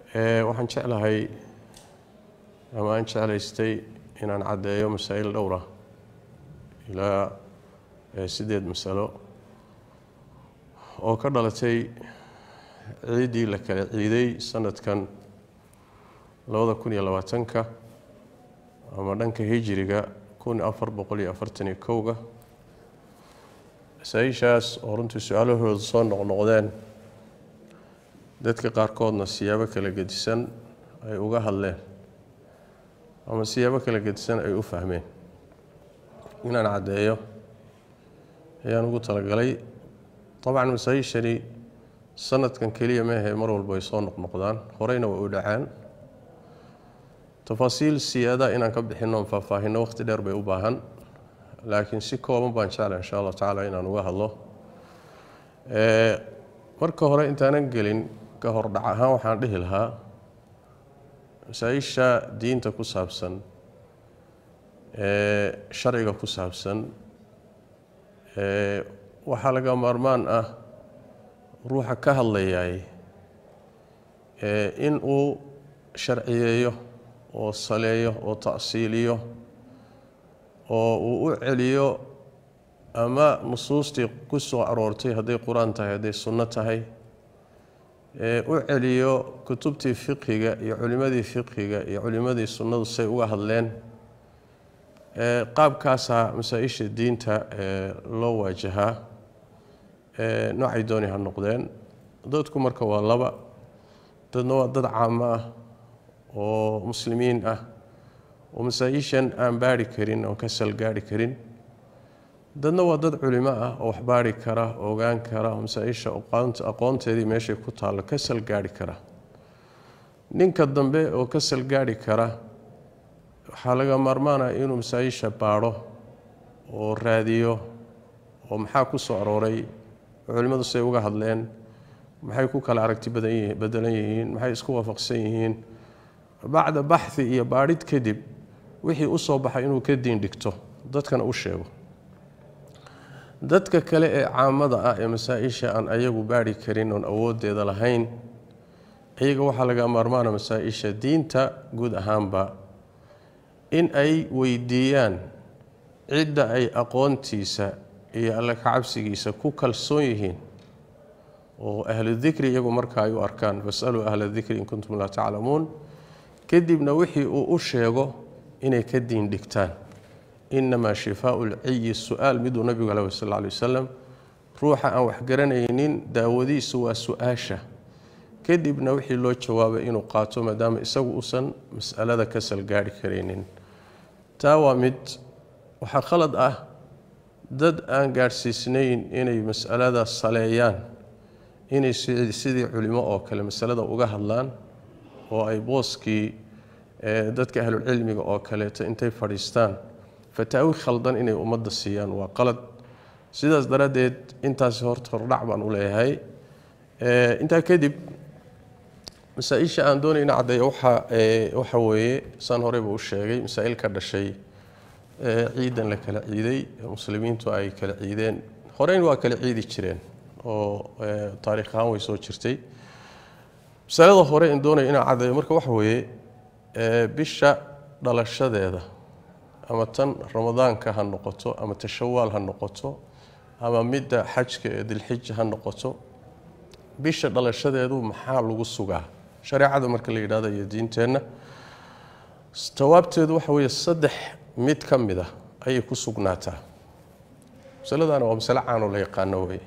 waxaan jeclahay ama aan jeclaystay inaan caddeeyo masaa'il dhowra ilaa siddeed masalo oo ka dhalatay ciiddii la kala ciiday sanadkan labada kun iyo labaatanka ama dhanka hijiriga kun afar boqol iyo afartan iyo kowga masaa-ishaas oo runtii su-aalahooda soo noqnoqdeen dadka qaarkoodna siyaabo kala gedisan ay uga hadleen ama siyaabo kala gedisan ay u fahmeen inaan caddeeyo ayaan ugu talagalay dabcan masaa-ishani sanadkan keliya meahe mar walba ay soo noqnoqdaan horeyna way u dhacaan tafaasiil siyaada inaan ka bixinno faahfaahinno waqti dheer bay u baahan laakiin si kooban baan jecla insha allah tacaala inaan uga hadlo marka hore intaanan gelin ka hor dhac ahaan waxaan dhihi lahaa masaa-isha diinta ku saabsan sharciga ku saabsan waxaa laga maarmaan ah ruuxa ka hadlayaay in uu sharciyeeyo oo saleeyo oo ta'siiliyo oo uu u celiyo ama nusuustii ku soo aroortay hadday qur-aan tahay hadday sunno tahay u celiyo kutubtii fiqhiga iyo culimadii fiqhiga iyo culimadii sunnadu say uga hadleen qaabkaasaa masaa-isha diinta loo waajahaa noocay dooni ha noqdeen dadku marka waa laba dadna waa dad caamo ah oo muslimiin ah oo masaa-ishan aan baari karin oon ka salgaari karin dadna waa dad culimo ah oo wax baari kara ogaan kara oo masaa-isha aqoonteedii meeshay ku taallo ka salgaari kara ninka dambe oo ka salgaari kara waxaa laga maarmaanaya inuu masaa-isha baadho oo raadiyo oo maxaa ku soo arooray culimmadu say uga hadleen maxay ku kala aragti badan bedelan yihiin maxay isku waafaqsan yihiin bacda baxhi iyo baadhid kadib wixii u soo baxay inuu ka diin dhigto dadkana u sheego dadka kale ee caamada ah ee masaa-isha aan ayagu baari karin oon awooddeeda lahayn iyaga waxaa laga maarmaana masaa-isha diinta guud ahaanba in ay weydiiyaan cidda ay aqoontiisa iyo alle kacabsigiisa ku kalsoon yihiin oo ahlu dikri iyagu marka ay u arkaan fasaluu ahla dikri in kuntum laa taclamuun kadibna wixii uu u sheego inay ka diin dhigtaan inamaa shifaau lciyi su-aal miduu nabigu aleh sal ly wasalam ruuxa aan waxgaranaynin daawadiisu waa su-aasha kadibna wixii loo jawaabay inuu qaato maadaama isagu uusan masalada ka salgaari karaynin taa waa mid waxaa khalad ah dad aan gaadhsiisnayn inay masalada saleeyaan inay sidii culimo oo kale masalada uga hadlaan oo ay booskii dadka ahlucilmiga oo kaleeto intay fadhiistaan fataawi khaldan inay ummadda siiyaan waa qalad sidaas daraaddeed intaasi horta hordhac baan u leeyahay intaa kadib masaa-isha aan doonayna caddeeya waxa waxa weeye saan horeyba u sheegay masaa-il ka dhashay ciidan la kala ciiday muslimiintu ay kala ciideen horeyn waa kala ciidi jireen oo taariikh ahaan way soo jirtay masalada hore in doonaya inaan caddeeyo marka waxa weeye bisha dhalashadeeda ama tan ramadaanka ha noqoto ama tashawaal ha noqoto ama midda xajka ee dilxija ha noqoto bisha dhalashadeedu maxaa lagu sugaa shareecada marka la yidhahdo iyo diinteenna jawaabteedu waxa weeye saddex mid ka mid ah ayay ku sugnaataa masaladaana waa masale caanoo la yaqaano weye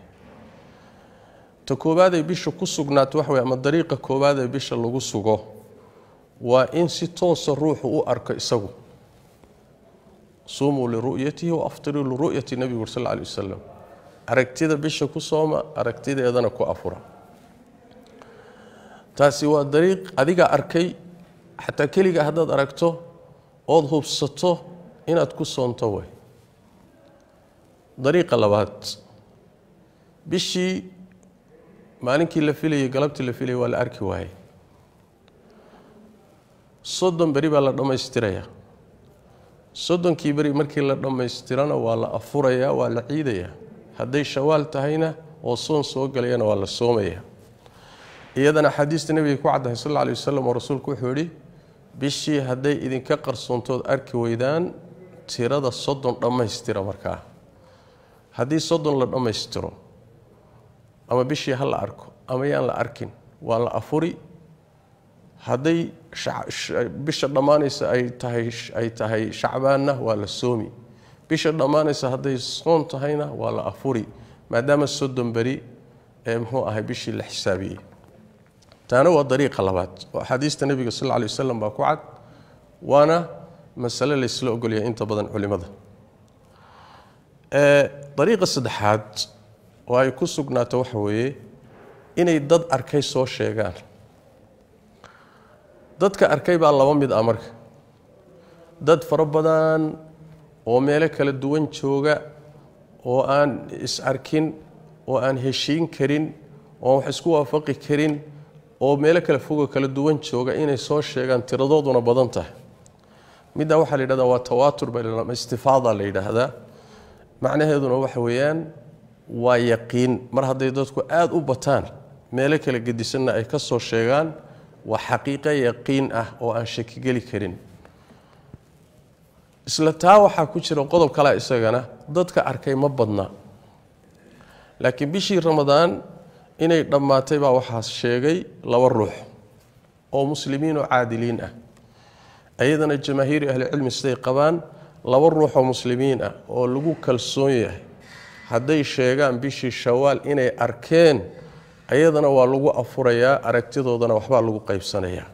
ta koowaadee bisha ku sugnaato waxa weye ama dariiqa koowaadee bisha lagu sugo waa in si toosa ruuxu u arko isagu suumuu liru'yatihi wa aftiruu liru'yati nebigu sal lla lay wasalam aragtida bisha ku sooma aragtideedana ku afura taasi waa dariiq adiga arkay xataa keliga haddaad aragto ood hubsato inaad ku soonto way dariiqa labaad bishii maalinkii la filayay galabtii la filayay waa la arki waayey soddon beri baa la dhammaystirayaa soddonkii beri markii la dhammaystirana waa la afurayaa waa la ciidayaa hadday shawaal tahayna oo soon soo galayana waa la soomayaa iyadana axaadiista nebiga ku caddahay sal alla alay wasalam oo rasuulku wuxuu yidhi bishii hadday idinka qarsoontood arki weydaan tirada soddon dhammaystira markaa haddii soddon la dhammaystiro ama bishii ha la arko ama yaan la arkin waa la afuri hadday bisha dhammaanaysa ay tahay ay tahay shacbaanna waa la soomi bisha dhammaanaysa hadday soon tahayna waa la afuri maadaama soddon beri ee muxuu ahay bishii la xisaabiyey taana waa dariiqa labaad oo axaadiista nebiga sal lla alay wasalam baa ku cad waana masale laysla ogolyahay inta badan culimada dariiqa saddexaad oo ay ku sugnaato waxa weeye inay dad arkay soo sheegaan dadka arkay baa laba mid ah marka dad fara badan oo meelo kala duwan jooga oo aan is arkin oo aan heshiin karin oo aan wax isku waafaqi karin oo meelo kala fogo kala duwan jooga inay soo sheegaan tiradooduna badan tahay middaa waxaa la yidhahdaa waa tawaatur ba istifaada la yidhaahdaa macnaheeduna waxa weeyaan waa yaqiin mar hadday dadku aada u bataan meelo kala gedisanna ay ka soo sheegaan waa xaqiiqo yaqiin ah oo aan shakigeli karin isla taa waxaa ku jira qodob kalea isagana dadka arkay ma badna laakiin bishii ramadaan inay dhammaatay baa waxaa sheegay laba ruux oo muslimiin oo caadiliin ah ayadana jamaahiiri ahlicilmi siday qabaan laba ruux oo muslimiin ah oo lagu kalsoon yahay hadday sheegaan bishii shawaal inay arkeen ayadana waa lagu afurayaa aragtidoodana waxbaa lagu qaybsanayaa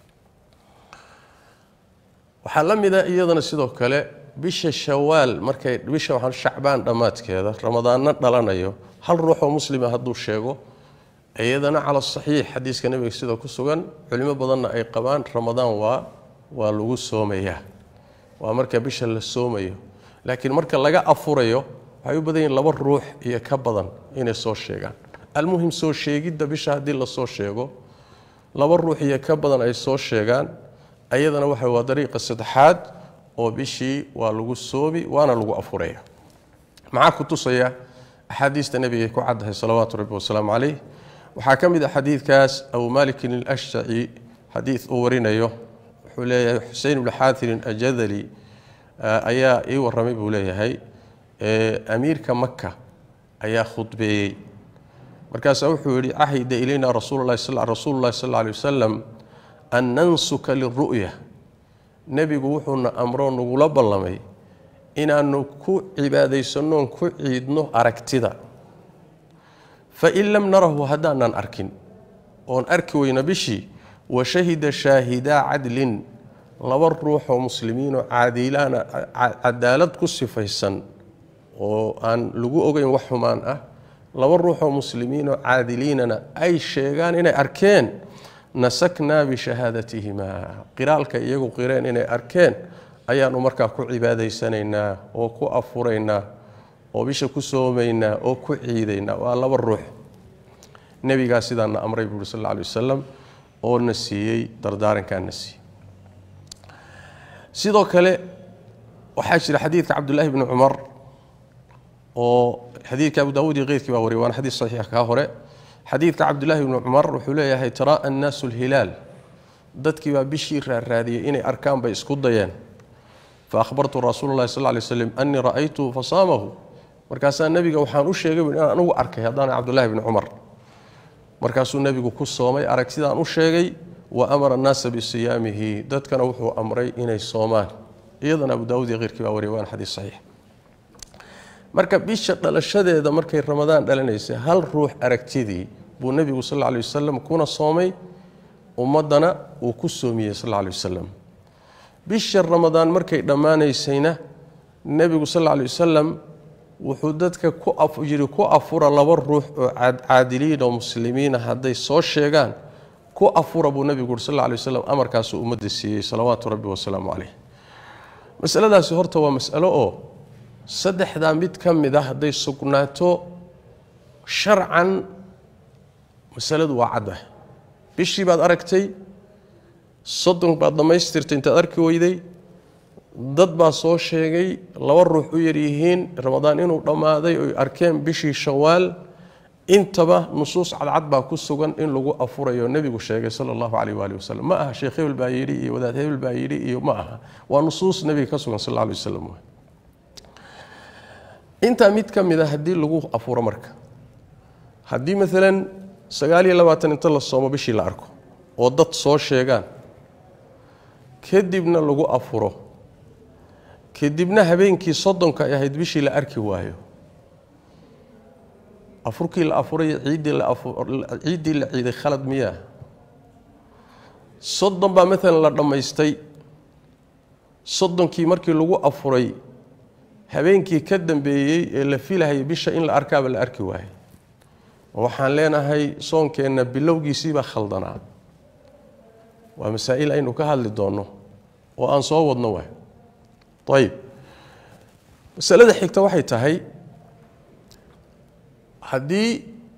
waxaa la mid a iyadana sidoo kale bisha shawaal markay bisha waxaan shacbaan dhammaadkeeda ramadaanna dhalanayo hal ruux oo muslima hadduu sheego iyadana cala saxiix xadiiska nebiga sida ku sugan culimo badanna ay qabaan ramadaan waa waa lagu soomayaa waa marka bisha la soomayo laakiin marka laga afurayo waxay u badan yihin laba ruux iyo ka badan inay soo sheegaan almuhim soo sheegidda bisha haddii lasoo sheego laba ruux iyo ka badan ay soo sheegaan ayadana waxa waa dariiqa saddexaad oo bishii waa lagu soomi waana lagu afuraya maxaa ku tusaya axaadiista nebigay ku caddahay salawaatu rabbi wasalaamu caleyh waxaa ka mid ah xadiidkaas abu malikin alashjaci xadiid uu warinayo wuxuu leeyahay xusein bnu xaatirin ajadali ayaa ii warramay buu leeyahay amiirka maka ayaa khudbeeyey markaasaa wuxuu yihi cahida ilayna rasuululahi rasuulu llahi sal alay wasalam an nansuka liru'ya nebigu wuxuuna amroo nagula ballamay inaanu ku cibaadaysannoon ku ciidno aragtida fain lam narahu haddaanan arkin oon arki weyna bishii wa shahida shaahidaa cadlin laba ruuxoo muslimiinoo caadiilaana cadaalad ku sifaysan oo aan lagu ogeyn wax xumaan ah laba ruuxoo muslimiinoo caadiliinana ay sheegaan inay arkeen nasaknaa bishahaadatihimaa qiraalka iyagu qireen inay arkeen ayaanu markaa ku cibaadaysanaynaa oo ku afuraynaa oo bisha ku soomaynaa oo ku ciidaynaa waa laba ruux nebigaa sidaana amray buuri sal alla alay wasalam oo na siiyey dardaarankaa na siiyey sidoo kale waxaa jira xadiidka cabdullaahi bni cumar oo xadiidka abu daawuud iyo keyrkii baa wariy waana xadiid saxiix kaa hore xadiidka cabdullaahi bni cumar wuxuu leeyahay taraa annaasu lhilaal dadkii baa bishii raarraadiyey inay arkaan bay isku dayeen fa ahbartu rasuula llahi sal lay slam annii ra'aytuhu fasaamahu markaasaa nebiga waxaan u sheegay bu inaan anugu arkay haddaana cabdullaahi bni cumar markaasuu nebigu ku soomay aragtidaan u sheegay wa amara annaasa bisiyaamihi dadkana wuxuu amray inay soomaan iyadana abu daawud iyo keyrkii baa wariy waana xadiis saxiix marka bisha dhalashadeeda markay ramadaan dhalanaysay hal ruux aragtidii buu nebigu sal lla lay wasalam kuna soomay ummaddana uu ku soomiyey sal alla lay wasalam bisha ramadaan markay dhammaanaysayna nebigu sal alla lay wasalam wuxuu dadka ku yidhi ku afura laba ruux oo caadiliin oo muslimiina hadday soo sheegaan ku afura buu nebigu uri sal alla lay wasalam amarkaasuu ummadda siiyey salawaatu rabbi wasalaamu caleyh masaladaasi horta waa masalo oo saddexdaa mid ka mid a hadday sugnaato sharcan masaladu waa caddah bishii baad aragtay soddon baad dhammaystirtay intaad arki weyday dad baa soo sheegay laba ruux u yaryihiin ramadaan inuu dhammaaday oy arkeen bishii shawaal intaba nusuus cadcad baa ku sugan in lagu afurayo nebigu sheegay sala allahu calayh waali wasalam ma aha sheekh hebel baa yidhi iyo wadaad hebel baa yidhi iyo ma aha waa nusuus nebiga ka sugan sal alla alay wasalam intaa mid ka mid a haddii lagu afuro marka haddii maalan sagaal iyo labaatan inta la soomo bishii la arko oo dad soo sheegaan kadibna lagu afuro kadibna habeenkii soddonka ay ahayd bishii la arki waayo afurkii la afuray ciiddii la ciiddii la ciiday khalad miyaa soddon baa maalan la dhammaystay soddonkii markii lagu afuray habeenkii ka dambeeyey ee la filahayay bisha in la arkaaba la arki waayay waxaan leenahay soonkeenna bilowgiisiibaa khaldanaa waa masaa'il aynu ka hadli doonno oo aan soo wadno waay ayib masalada xigta waxay tahay haddii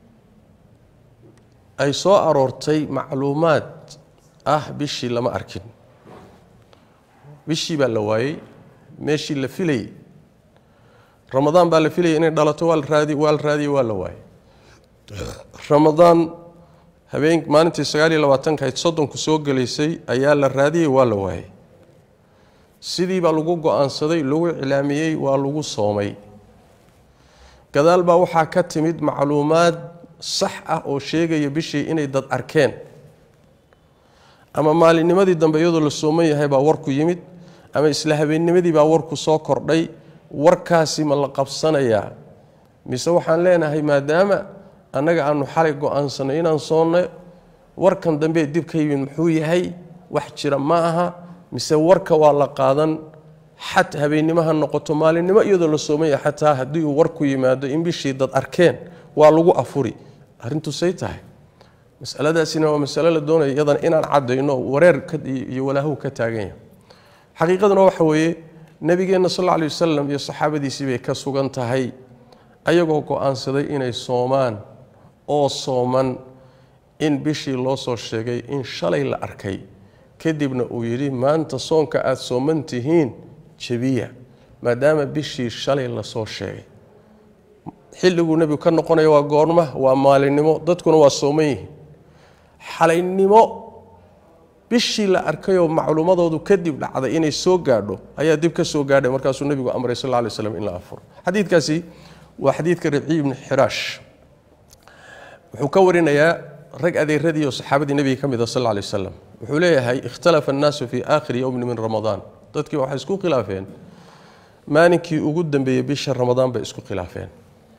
ay soo aroortay macluumaad ah bishii lama arkin bishii baa la waayey meeshii la filayey ramadaan baa la filayay inay dhalato waa la raadi waa la raadiyey waa la waayey ramadaan habeen maalintii sagaal iyo labaatanka ayd soddonku soo gelaysay ayaa la raadiyey waa la waayey sidii baa lagu go-aansaday lagu iclaamiyey waa lagu soomay gadaal baa waxaa ka timid macluumaad sax ah oo sheegaya bishii inay dad arkeen ama maalinnimadii dambe iyadoo la sooman yahay baa warku yimid ama isla habeennimadii baa warku soo kordhay warkaasi ma la qabsanayaa mise waxaan leenahay maadaama annaga aanu xalay go-aansanay inaan soonno warkan dambe dib ka yimid muxuu yahay wax jira ma aha mise warka waa la qaadan xat habeennimo ha noqoto maalinimo iyadoo la soomaya xataa haddii uu warku yimaado in bishii dad arkeen waa lagu afuri arrintu say tahay masaladaasina waa masalo la doonaya iyadana inaan cadayno wareer iyo walaahow ka taagan yahay xaqiiqaduna waxa weeye nebigeenna sal alla alay wasalam iyo saxaabadiisii bay ka sugan tahay ayagoo go-aansaday inay soomaan oo sooman in bishii loo soo sheegay in shalay la arkay kadibna uu yidhi maanta soonka aada sooman tihiin jebiya maadaama bishii shalay lasoo sheegay xilliguu nebigu ka noqonaya waa goorma waa maalinimo dadkuna waa sooman yihiin xalaynimo bishii la arkayoo macluumadoodu kadib dhacday inay soo gaadho ayaa dib ka soo gaadhay markaasuu nebigu amray sal lla lay slam in la afuro xadiidkaasi waa xadiidka ribciy ibni xiraash wuxuu ka warinayaa rag adeeradii oo saxaabadii nebiga ka mid a sal lla lay wasalam wuxuu leeyahay ikhtalafa annaasu fii aakhiri yowmin min ramadaan dadkii waxay isku khilaafeen maalinkii ugu dambeeyey bisha ramadaan bay isku khilaafeen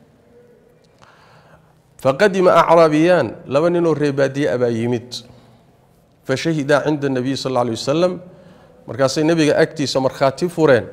faqadima acraabiyaan laba ninoo reebaadiye abaa yimid fashahidaa cinda nabiy sal alla lay wasalam markaasay nebiga agtiisa markhaati fureen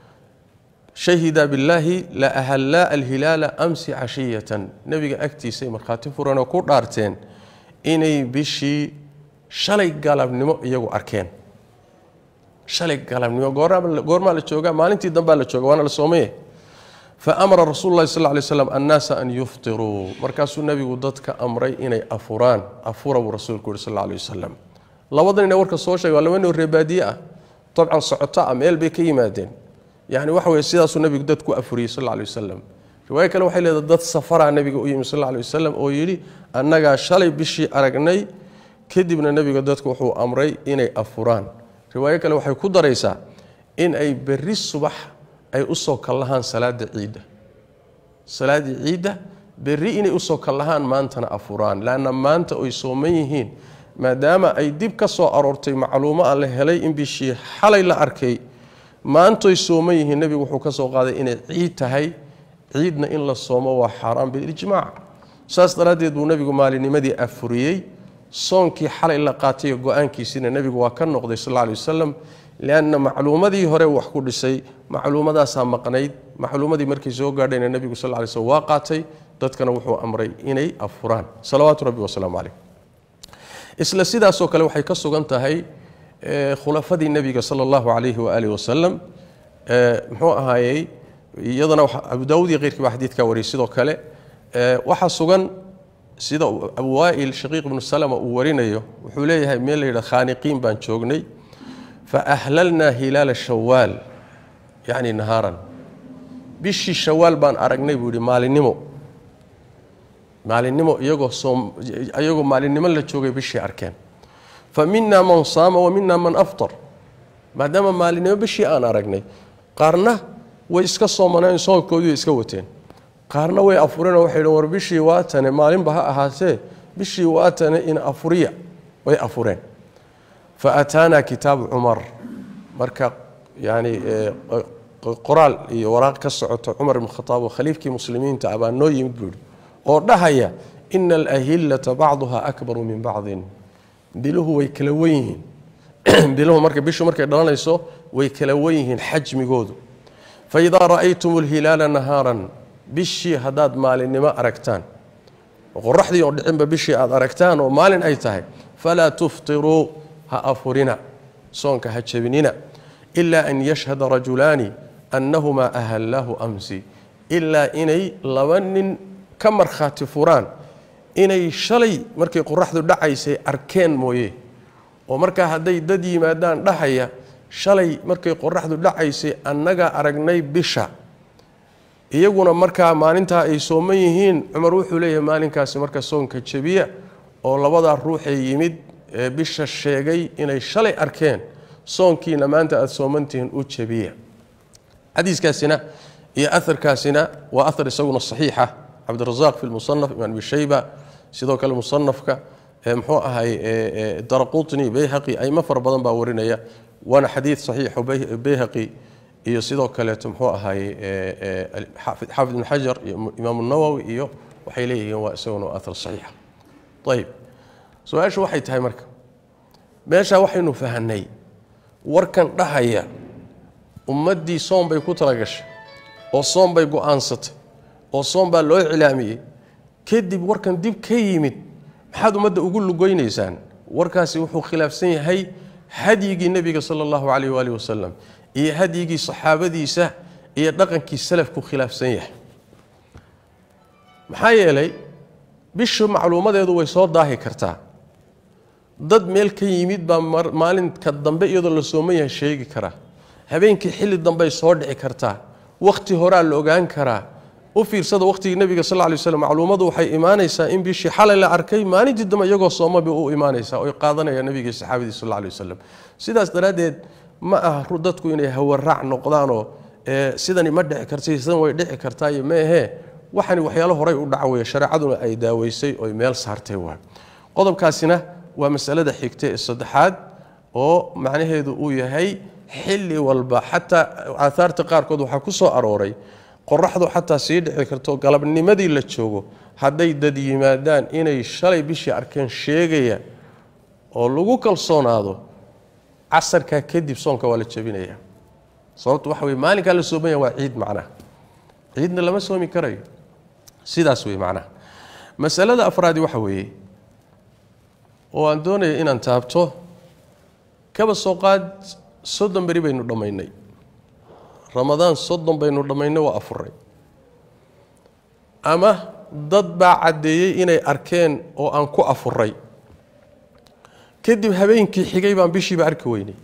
shahida billaahi la ahallaa alhilaala amsi cashiyatan nebiga agtiisay markhaati fureen oo ku dhaarteen inay bishii shalay galabnimo iyagu arkeen shalay galabnimo goormaa la joogaa maalintii dambaa la jooga waana la soomaya fa amara rasuulu lahi sal lay slam annaasa an yuftiruu markaasuu nebigu dadka amray inay afuraan afura buu rasuulku yihi sal lay wasalam labadan ina warka soo sheegay waa laba noo reebaadiye ah dabcan socoto ah meel bay ka yimaadeen yani waxa weye sidaasuu nebigu dad ku afuriyey sal lay wasalam riwaayo kale waxay leedahay dad safaraa nebiga u yimi sal lay wasalam oo yidhi annagaa shalay bishii aragnay kadibna nebiga dadku wuxuu amray inay afuraan riwaayo kale waxay ku daraysaa in ay berri subax ay usoo kallahaan salaada ciidda salaaddii ciidda berri inay usoo kallahaan maantana afuraan leanna maanta oy sooman yihiin maadaama ay dib ka soo aroortay macluumo a la helay in bishii xalay la arkay maantoy sooman yihiin nebigu wuxuu ka soo qaaday inay ciid tahay ciidna in la soomo waa xaaraan bilijmaac saas daraaddeed buu nebigu maalinimadii afuriyey soonkii xalay la qaatayo go-aankiisiina nebigu waa ka noqday sal lla lay wasalam lianna macluumadii hore wax ku dhisay macluumadaasaa maqnayd macluumadii markay soo gaadhayna nebigu sal lay slm waa qaatay dadkana wuxuu amray inay afuraan salawaatu rabbi wasalaamu caleyh isla sidaasoo kale waxay ka sugan tahay khulafadii nebiga sala allahu calayhi waaalih wasalam muxuu ahaayey iyadana abu daawud iyo keyrkii baa xadiidkaa wariyay sidoo kale waxaa sugan sida abu waail shaqiiq ibnu salama uu warinayo wuxuu leeyahay meel la yidhah khaaniqiin baan joognay fa ahlalnaa hilaala shawaal yacni nahaaran bishii shawaal baan aragnay buu yidhi maalinimo maalinimo iyagoo soom iyagoo maalinimo la joogay bishii arkeen fa minaa man saama wa minaa man aftar maadaama maalinimo bishii aan aragnay qaarna way iska soomaneen soonkoodii way iska wateen qaarna way afureenoo waxay dhn war bishii waatane maalinba ha ahaatee bishii waatane in afuriya way afureen fa ataanaa kitaabu cumar marka yani qoraal iyo waraaq ka socoto cumar ibn khataab oo khaliifkii muslimiinta ah baa noo yimid buu yihi oo dhahaya ina alahillata bacduha akbaru min bacdin biluhu way kala wen yihiin biluhu marka bishu markay dhalanayso way kala wen yihiin xajmigoodu faidaa ra'aytum alhilaala nahaaran bishii haddaad maalinimo aragtaan qoraxdii oo dhicinba bishii aad aragtaan oo maalin ay tahay falaa tuftiruu ha afurina soonka ha jebinina ilaa an yashhada rajulaani annahumaa ahallaahu amsi ilaa inay laba nin ka markhaati furaan inay shalay markay qoraxdu dhacaysay arkeen mooye oo markaa hadday dad yimaadaan dhahaya shalay markay qoraxdu dhacaysay annagaa aragnay bisha iyaguna markaa maalintaa ay sooman yihiin cumar wuxuu leeyahay maalinkaasi marka soonka jebiya oo labadaa ruuxee yimid ee bisha sheegay inay shalay arkeen soonkiina maanta aada soomantihiin u jebiya xadiiskaasina iyo aharkaasina waa ahar isaguna saxiixa cabdirasaaq fi lmusanaf imaam abi shayba sidoo kale musanafka muxuu ahay daraqutni bayhaqi aymo fara badan baa warinaya waana xadiid saxiixo bayhaqi iyo sidoo kaleeto muxuu ahay xaafid ibn xajar iyo imaam nawowi iyo waxay leeyihiin waa isaguna ahar saxiixa ayib su-aashu waxay tahay marka meeshaa waxaynu fahanay warkan dhahaya ummaddii soom bay ku talagashay oo soom bay go-aansatay oo soom baa loo cilaamiyey kadib warkan dib ka yimid maxaad ummadda ugu lugeynaysaan warkaasi wuxuu khilaafsan yahay hadyigii nebiga sala allahu calayh waalihi wasalam iyo hadyigii saxaabadiisa iyo dhaqankii salafku khilaafsan yahay maxaa yeelay bishu macluumadeedu way soo daahi kartaa dad meel ka yimid baa maalinka dambe iyadoo la sooman yahay sheegi karaa habeenkii xilli dambey soo dhici kartaa wakhti horaa la ogaan karaa u fiirsada wakhtigii nebiga sal lay slam macluumadu waxay imaanaysaa in bishii xalay la arkay maalintii dambe iyagoo soomaba u imaanaysaa oy qaadanayaan nebigii saxaabadii sal lay wasalam sidaas daraaddeed ma aha dadku inay hawaraac noqdaanoo sidani ma dhici karta sidan way dhici kartaayo meehee waxani waxyaalo horay u dhaca weye shareecaduna ay daaweysay oy meel saartay waa qodobkaasina waa masalada xigta ee saddexaad oo macnaheedu uu yahay xilli walba xataa aaaarta qaarkood waxaa ku soo arooray qoraxdu xataa sii dhici karto galabnimadii la joogo hadday dad yimaadaan inay shalay bishii arkeen sheegaya oo lagu kalsoonaado casarkaa kadib soonka waa la jebinaya sababtu waxa wey maalinkaa la soomaya waa ciid macnaha ciidna lama soomi karayo sidaas wey macnaha masalada afraadi waxa weeye oo aan doonaya inaan taabto kaba soo qaad soddon beri baynu dhammaynay ramadaan soddon baynu dhammaynay waa afuray ama dad baa caddeeyey inay arkeen oo aan ku afuray kadib habeenkii xigay baan bishiiba arki weynay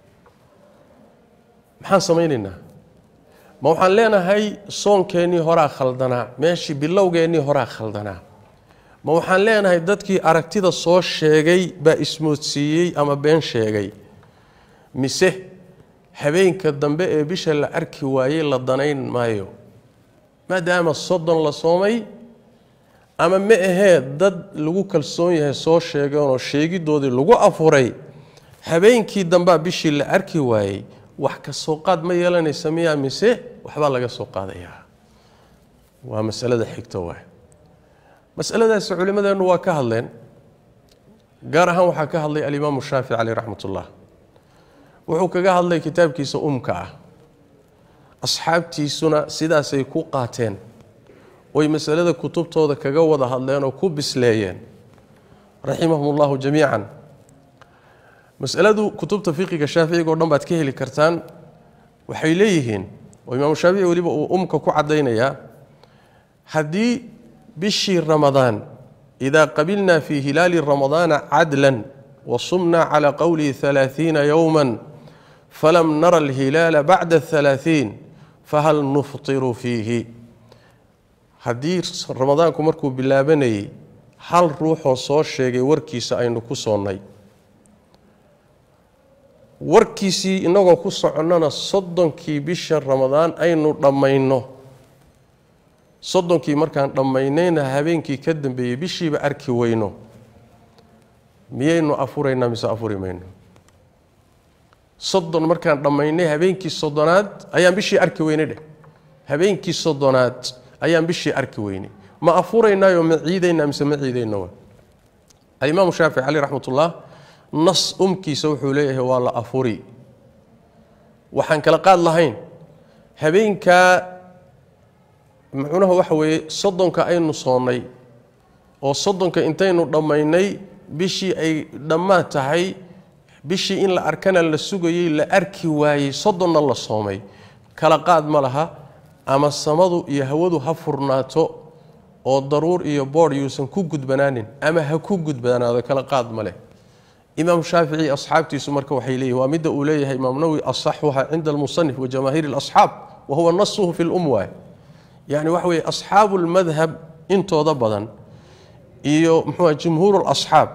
maxaan samaynaynaa ma waxaan leenahay soonkeennii horaa khaldanaa meeshii bilowgeennii horaa khaldanaa ma waxaan leenahay dadkii aragtida soo sheegay baa ismoodsiiyey ama been sheegay mise habeenka dambe ee bisha la arki waayey la danayn maayo maadaama soddon la soomay ama ma ahee dad lagu kalsoon yahay soo sheegeenoo sheegidoodii lagu afuray habeenkii dambea bishii la arki waayey wax ka soo qaad ma yeelanaysa miyaa mise waxbaa laga soo qaadayaa waa masalada xigta waay masaladaasi culimmadeennu waa ka hadleen gaar ahaan waxaa ka hadlay alimaamu shaafici caleyh raxmat ullah wuxuu kaga hadlay kitaabkiisa umka ah asxaabtiisuna sidaasay ku qaateen oy masalada kutubtooda kaga wada hadleen oo ku bisleeyeen raximahum ullahu jamiican masaladu kutubta fiqiga shaaficiga o dhan baad ka heli kartaan waxay leeyihiin oo imaamu shaafici weliba uu umka ku caddaynayaa haddii bishii ramadaan idaa qabilnaa fii hilaali ramadaana cadlan wasumnaa calaa qowlihi halaaiina yowma falam nara alhilaala bacda halaaiin fahal nuftiru fiihi haddii ramadaanku markuu bilaabanayay hal ruuxoo soo sheegay warkiisa aynu ku soonnay warkiisii innagoo ku soconnana soddonkii bisha ramadaan aynu dhammayno soddonkii markaan dhammaynayna habeenkii ka dambeeyey bishiiba arki weyno miyaynu afuraynaa mise afuri mayno soddon markaan dhammaynay habeenkii soddonaad ayaan bishii arki weynay dheh habeenkii soddonaad ayaan bishii arki weynay ma afuraynaayo ma ciidaynaa mise ma ciidayno alimaamu shaafici caleyh raxmatullah nas umkiisa wuxuu leeyahay waa la afuri waxaan kala qaad lahayn habeenkaa macnuha waxa weeye soddonka aynu soonnay oo soddonka intaynu dhammaynay bishii ay dhammaad tahay bishii in la arkana la sugayey la arki waayey soddonna la soomay kala qaad ma laha ama samadu iyo hawadu ha furnaato oo daruur iyo boodh yuusan ku gudbanaanin ama ha ku gudbanaado kala qaad ma leh imaam shaafici asxaabtiisu marka waxay leeyihin waa midda uu leeyahay imaam nawowi asaxuha cinda almusanif wa jamaahiir اlasxaab wa huwa nasuhu fi lum waay yani waxa weye asxaabu lmadhab intooda badan iyo muxuua jumhuur lasxaab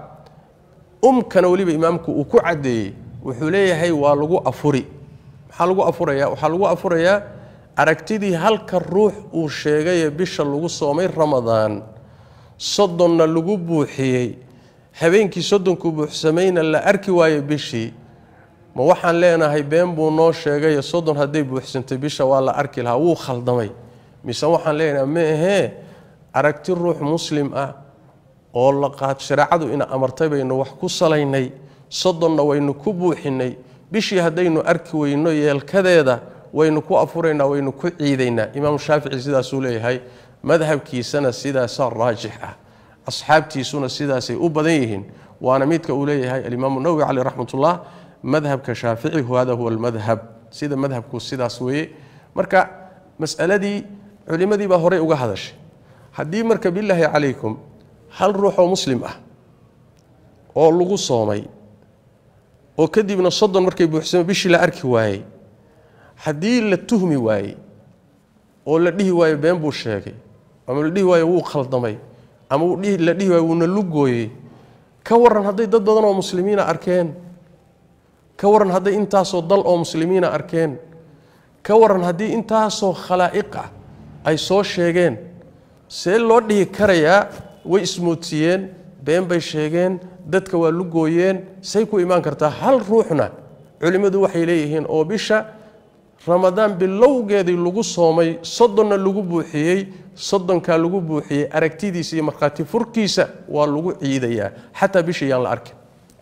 umkana weliba imaamku uu ku caddeeyey wuxuu leeyahay waa lagu afuri maxaa lagu afuraya waxaa lagu afurayaa aragtidii halka ruux uu sheegaye bisha lagu soomay ramadaan soddonna lagu buuxiyey habeenkii soddonkuu buuxsamayna la arki waaye bishii ma waxaan leenahay been buu noo sheegaye soddon hadday buuxsantay bisha waa la arki lahaa wuu khaldamay mise waxaan leenahay ma ahee aragti ruux muslim ah oo la qaad shareecadu ina amartay baynu wax ku salaynay soddonna waynu ku buuxinay bishii haddaynu arki weyno yeelkadeeda waynu ku afuraynaa waynu ku ciidaynaa imaamu shaafici sidaasuu leeyahay madhabkiisana sidaasaa raajix ah asxaabtiisuna sidaasay u badan yihiin waana midka uu leeyahay alimaamu nawowi caleyh raxmatullah madhabka shaafici hada huwa almadhab sida madhabku sidaas weeye marka masaladii culimadii baa horey uga hadashay haddii marka bilaahi calaykum hal ruuxoo muslim ah oo lagu soomay oo kadibna soddon markay buuxsamo bishii la arki waayey haddii la tuhmi waayey oo la dhihi waayo been buu sheegay ama la dhihi waayo wuu khaldamay ama la dhihi waayo wuuna lugooyey ka waran hadday dad badan oo muslimiina arkeen ka waran hadday intaasoo dal oo muslimiina arkeen ka waran haddii intaasoo khalaa'iq ah ay soo sheegeen see loo dhihi karayaa way ismoodsiiyeen been bay sheegeen dadka waa lugooyeen say ku imaan kartaa hal ruuxna culimmadu waxay leeyihiin oo bisha ramadaan bilowgeedii lagu soomay soddonna lagu buuxiyey soddonkaa lagu buuxiyey aragtidiisa iyo markhaati furkiisa waa lagu ciidayaa xataa bisha yaan la arkin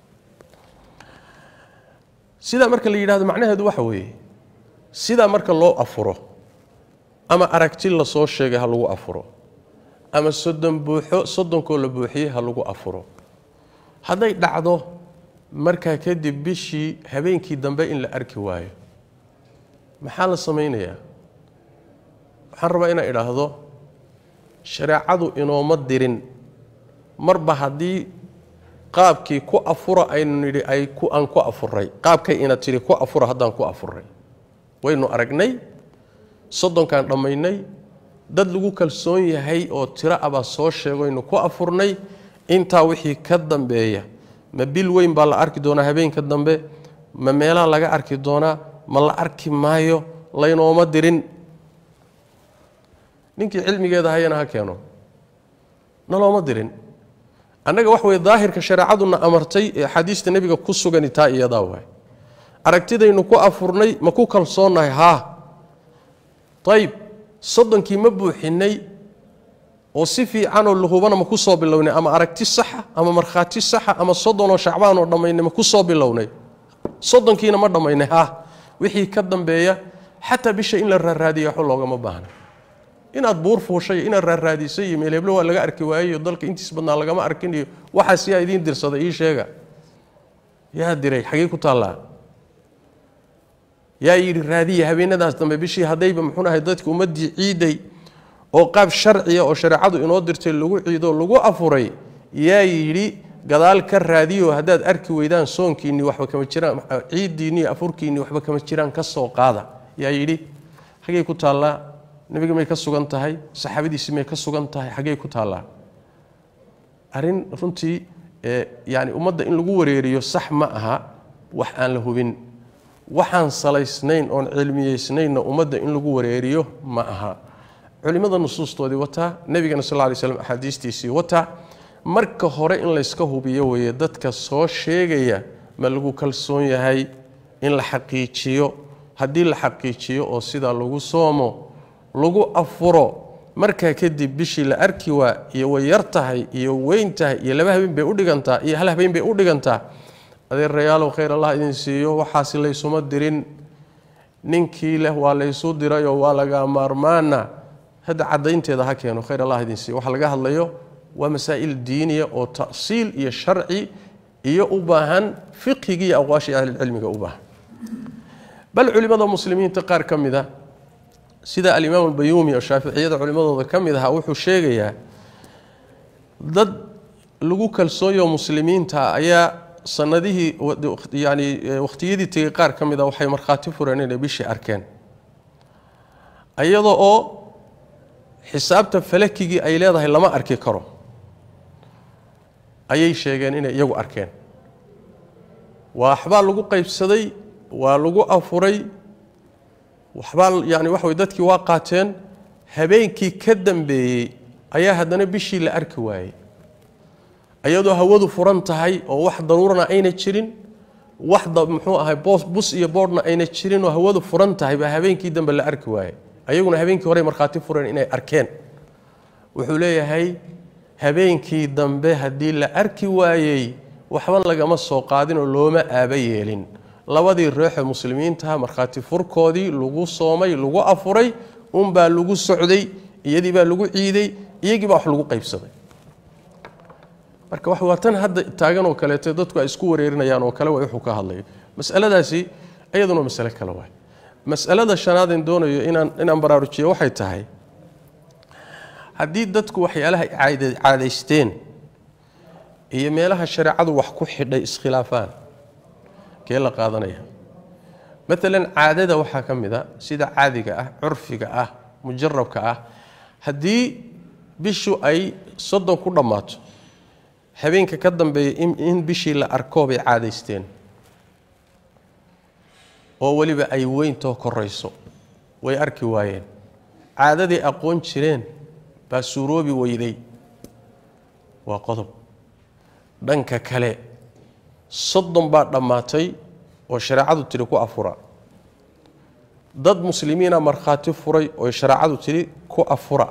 sidaa marka la yidhahdo macnaheedu waxa weeye sidaa marka loo afuro ama aragti lasoo sheegay ha lagu afuro ama soddon buuxo soddonkoo la buuxiyey ha lagu afuro hadday dhacdo markaa kadib bishii habeenkii dambe in la arki waayo maxaa la samaynayaa waxaan rabaa inaan idhaahdo shareecadu inooma dirin marba haddii qaabkii ku afura aynu nidhi ay aan ku afuray qaabkay ina tidhi ku afura haddaan ku afuray waynu aragnay soddonkaan dhammaynay dad lagu kalsoon yahay oo tiro abaa soo sheegoynu ku afurnay intaa wixii ka dambeeya ma bil weyn baa la arki doonaa habeenka dambe ma meelaha laga arki doonaa ma la arki maayo laynooma dirin ninkii cilmigeeda hayana ha keeno nalooma dirin annaga wax weye daahirka shareecaduna amartay ee axaadiista nebiga ku sugani taa iyadaa waay aragtidaynu ku afurnay ma ku kalsoonnahay haa ayib soddonkii ma buuxinay oo si fiicanoo lahubana ma ku soo bilownay ama aragti saxa ama markhaati saxa ama soddonoo shacbaanoo dhammaynay ma ku soo bilownay soddonkiina ma dhammaynay ha wixii ka dambeeya xataa bisha in la raaraadiya waxba loogama baahna inaad buur fuushay inaad raaraadisay iyo meel heblo waa laga arki waayeyo dalka intiis badnaa lagama arkin iyo waxaas yaa idiin dirsada ii sheega yaa diray xagee ku taallaa yaa yidhi raadiya habeenadaas dambe bishii haddayba muxuu ahay dadka ummaddii ciiday oo qaab sharciya oo shareecadu inoo dirtay lagu ciido lagu afuray yaa yidhi gadaal ka raadiyo haddaad arki weydaan soonkiinni waxba kama jiraan ciiddiinni afurkiinni waxba kama jiraan ka soo qaada yaa yidhi xagey ku taallaa nebiga may ka sugan tahay saxaabadiisi may ka sugan tahay xaggey ku taallaa arrin runtii yani ummadda in lagu wareeriyo sax ma aha wax aan la hubin waxaan salaysnayn oon cilmiyeysnaynna ummadda in lagu wareeriyo ma aha culimmada nusuustoodii wataa nebigana sal lay slam axaadiistiisii wataa marka hore in layska hubiyo weeye dadka soo sheegaya ma lagu kalsoon yahay in la xaqiijiyo haddii la xaqiijiyo oo sidaa lagu soomo lagu afuro markaa kadib bishii la arki waa iyo way yar tahay iyo weyn tahay iyo laba habeen bay udhigantaa iyo hal habeen bay u dhigantaa adeerayaalow khayr allah idin siiyo waxaasi laysuma dirin ninkii leh waa laysu dirayoo waa laga maarmaana hadda cadaynteeda ha keeno khayr allah idin siiyo waxa laga hadlayo waa masaa'il diiniya oo ta'siil iyo sharci iyo u baahan fiqhigii iyo aqwaashii ahlilcilmiga u baahan bal culimmada muslimiinta qaar ka mid a sida alimaam albayuumi oo shaaficiyada culimmadooda ka mid ahaa wuxuu sheegayaa dad lagu kalsoonyo muslimiinta ayaa sanadihii yani wakhtiyadii tegey qaar ka mid a waxay markhaati fureen inay bishii arkeen iyada oo xisaabta falakigii ay leedahay lama arki karo ayay sheegeen inay iyagu arkeen waxbaa lagu qaybsaday waa lagu afuray waxbaa yani waxa way dadkii waa qaateen habeenkii ka dambeeyey ayaa haddana bishii la arki waayey iyadoo hawadu furan tahay oo wax daruurana ayna jirin wax muxuu ahay bus iyo boodhna ayna jirin oo hawadu furan tahay baa habeenkii dambe la arki waayey ayaguna habeenkii horey markhaati fureen inay arkeen wuxuu leeyahay habeenkii dambe haddii la arki waayey waxba lagama soo qaadinoo looma aaba yeelin labadii reexo muslimiintaha markhaati furkoodii lagu soomay lagu afuray unbaa lagu socday iyadii baa laii ciiday iyagii baa wax lagu qaybsaday marka wax waa tan hadda taagan oo kaleeto dadku ay isku wareerinayaan oo kale waa wuxuu ka hadlayo masaladaasi iyaduna masale kale waay masalada shanaadeen doonayo inaan inaan baraarujiyo waxay tahay haddii dadku waxyaalaha caadaysteen iyo meelaha shareecadu wax ku xidhay iskhilaafaan kee la qaadanaya maalan caadada waxaa ka mid a sida caadiga ah curfiga ah mujarabka ah haddii bishu ay soddon ku dhammaato habeenka ka dambeeya in bishii la arko bay caadaysteen oo weliba ay weyntoo korayso way arki waayeen caadaday aqoon jireen baa suuroobi weyday waa qodob dhanka kale soddon baa dhammaatay oo shareecadu tidhi ku afura dad muslimiina markhaati furay oo shareecadu tidhi ku afura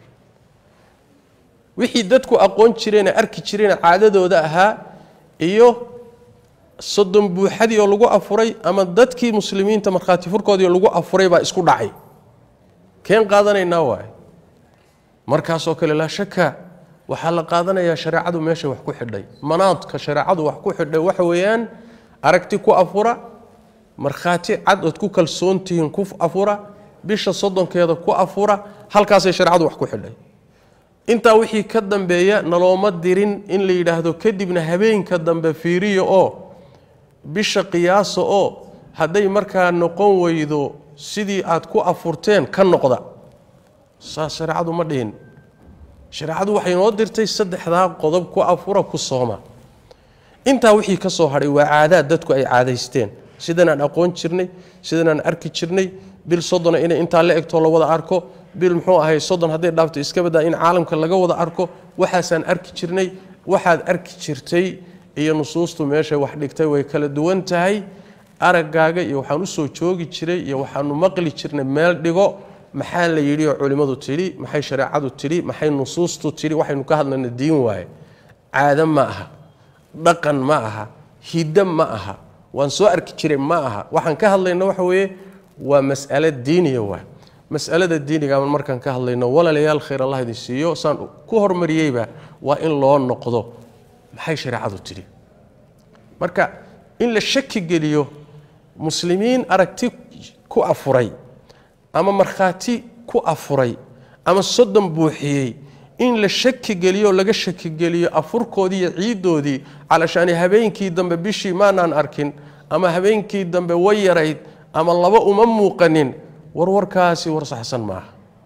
wixii dadku aqoon jireene arki jireene caadadooda ahaa iyo soddon buuxadii oo lagu afuray ama dadkii muslimiinta markhaati furkoodii oo lagu afuray baa isku dhacay keen qaadanaynaa waay markaasoo kale laa shaka waxaa la qaadanayaa shareecadu meesha wax ku xidhay manaadka shareecadu wax ku xidhay waxa weeyaan aragti ku afura markhaati cad ood ku kalsoontihiin ku afura bisha soddonkeeda ku afura halkaasay shareecadu wax ku xidhay intaa wixii ka dambeeya nalooma dirin in la yidhaahdo kadibna habeenka dambe fiiriya oo bisha qiyaasa oo hadday markaa noqon weydo sidii aad ku afurteen ka noqda saas shareecadu ma dhihin shareecadu waxay noo dirtay saddexdaa qodob ku afura ku sooma intaa wixii ka soo hadhay waa caadaad dadku ay caadaysteen sidanaan aqoon jirnay sidanaan arki jirnay bil soddona inay intaa la egtoo la wada arko bil muxuu ahay soddon hadday dhaafto iska badaa in caalamka laga wada arko waxaasaan arki jirnay waxaad arki jirtay iyo nusuustu meeshay wax dhigtay way kala duwan tahay araggaaga iyo waxaan usoo joogi jiray iyo waxaanu maqli jirnay meel dhigo maxaa la yidhi oo culimmadu tidhi maxay shareecadu tidhi maxay nusuustu tidhi waxaynu ka hadlayna diin waaye caado ma aha dhaqan ma aha hiddo ma aha waan soo arki jiray ma aha waxaan ka hadlayna waxa weeye waa mas'alo diiniya waa mas'alada diiniga markaan ka hadlayno walaalayaal khayr allah idin siiyo saan ku hormariyeyba waa in loo noqdo maxay shareecadu tidhi marka in la shaki geliyo muslimiin aragti ku afuray ama markhaati ku afuray ama soddon buuxiyey in la shaki geliyo laga shaki geliyo afurkoodii iyo ciiddoodii calashaani habeenkii dambe bishii maanaan arkin ama habeenkii dambe way yarayd ama laba uma muuqanin warwarkaasi war saxsan maaha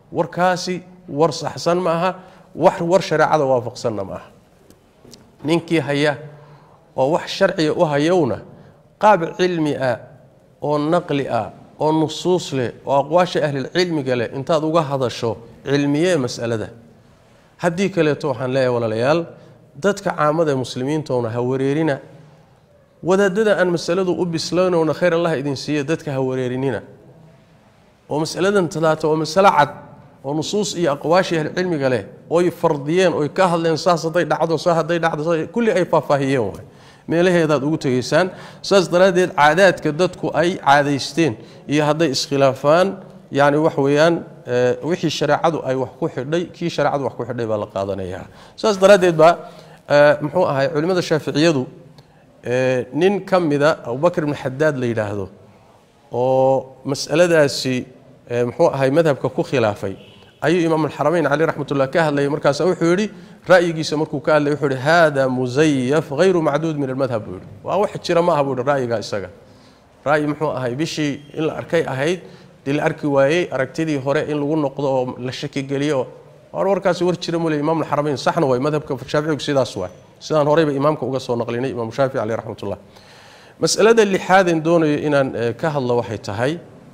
warkaasi war saxsan ma aha wax war shareecada waafaqsanna ma aha ninkii haya oo wax sharciga u hayowna qaab cilmi ah oo naqli ah oo nusuus leh oo aqwaasha ahlilcilmiga leh intaad uga hadasho cilmiyee masalada haddii kaleeto waxaan leeyahay walaalayaal dadka caamada ee muslimiintoona ha wareerina wadaadada aan masaladu u bislaynowna khayr allah idin siiya dadka ha wareerinina oo masaladan talaata waa masalo cad oo nusuus iyo aqwaashii ahlicilmiga leh oy fardiyeen oy ka hadleen saas hadday dhacdo saa hadday dhacdo kulli ay faahfaahiyeen waay meelaheedaad ugu tegaysaan saas daraaddeed caadaadka dadku ay caadaysteen iyo hadday iskhilaafaan yani wax weeyaan wixii shareecadu ay wax ku xidhay kii shareecadu wax ku xidhay baa la qaadanayaa saas daraaddeed baa muxuu ahay culimmada shaaficiyadu nin ka mida abubakr ibn xadaad la yidhaahdo oo masaladaasi muxuu ahay madhabka ku khilaafay ayuu imaamulxaramayn cali raxmatullah ka hadlayay markaasa wuxuu yidhi ra'yigiisa markuu ka hadlay wuxuu yihi hada musayaf hayru macduud min almadhab buu yihi waa wax jira ma aha buu yihi ra'yiga isaga ra'yi muxuu ahay bishii in la arkay ahayd dii la arki waayey aragtidii hore in lagu noqdo oo la shakigeliyo war warkaasi war jira mule imaamulxaramayn saxna waay madhabka shaaficigu sidaas waay sidaan horeyba imaamka uga soo naqlinay imaamu shaafici caleyh raxmatullah masalada lixaadeen doonayo inaan ka hadlo waxay tahay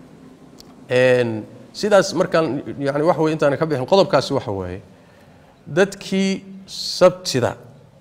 sidaas markaan yani waxa wey intaana ka bixin qodobkaasi waxa weeye dadkii sabtida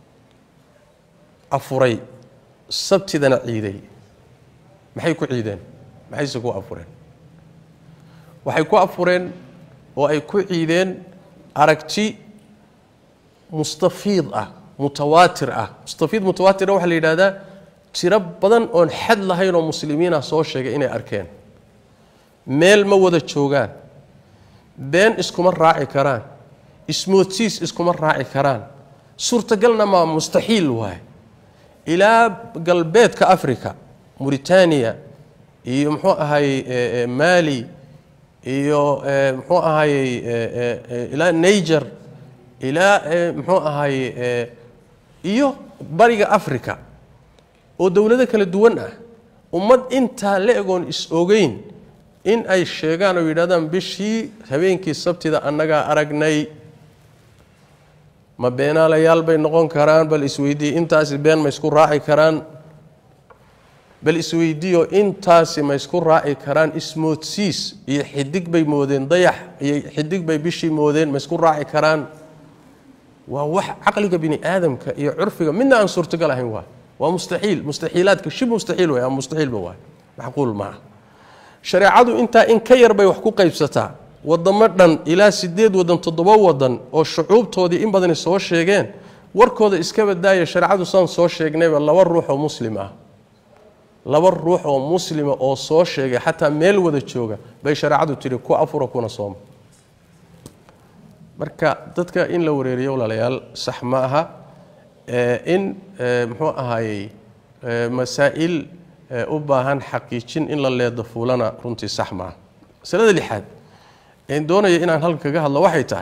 afuray sabtidana ciiday maxay ku ciideen maxayse ku afureen waxay ku afureen oo ay ku ciideen aragti mustafiid ah mutawaatir ah mustafiid mutawaatira waxaa la yidhahdaa tiro badan oon xad lahayn oo muslimiinah soo sheegay inay arkeen meel ma wada joogaan been iskuma raaci karaan ismoodsiis iskuma raaci karaan suurtagalna maa mustaxiil waay ilaa galbeedka africa muritaaniya iyo muxuu ahayey mali iyo muxuu ahayey ilaa niger ilaa muxuu ahayey iyo bariga africa oo dowlado kala duwan ah ummad intaa la egoon is-ogeyn in ay sheegaan oo yidhahdaan bishii habeenkii sabtida annagaa aragnay ma beenaalayaal bay noqon karaan bal isweydiiye intaasi been ma isku raaci karaan bal isweydiiyo intaasi ma isku raaci karaan ismoodsiis iyo xidig bay moodeen dayax iyo xidig bay bishii moodeen ma isku raaci karaan waa wax caqliga bini aadamka iyo curfiga midna aan suurtagal ahayn waay waa mustaxiil mustaxiilaadka shib mustaxiil way ama mustaxiilba waay macquul maaha shareecadu intaa in ka yar bay wax ku qaybsataa wadamo dhan ilaa sideed wadan toddoba wadan oo shucuubtoodii in badani soo sheegeen warkooda iska badaaya shareecadu saan soo sheegnayba laba ruux oo muslim ah laba ruux oo muslima oo soo sheegay xataa meel wada jooga bay shareecadu tidhi ku afura kuna sooma marka dadka in la wareeriyo walaalayaal sax ma aha in muxuu ahaayey masaa'il u baahan xaqiijin in la leedo fuulana runtii sax maaha masalada lixaad een doonaya inaan halkan kaga hadlo waxay tahay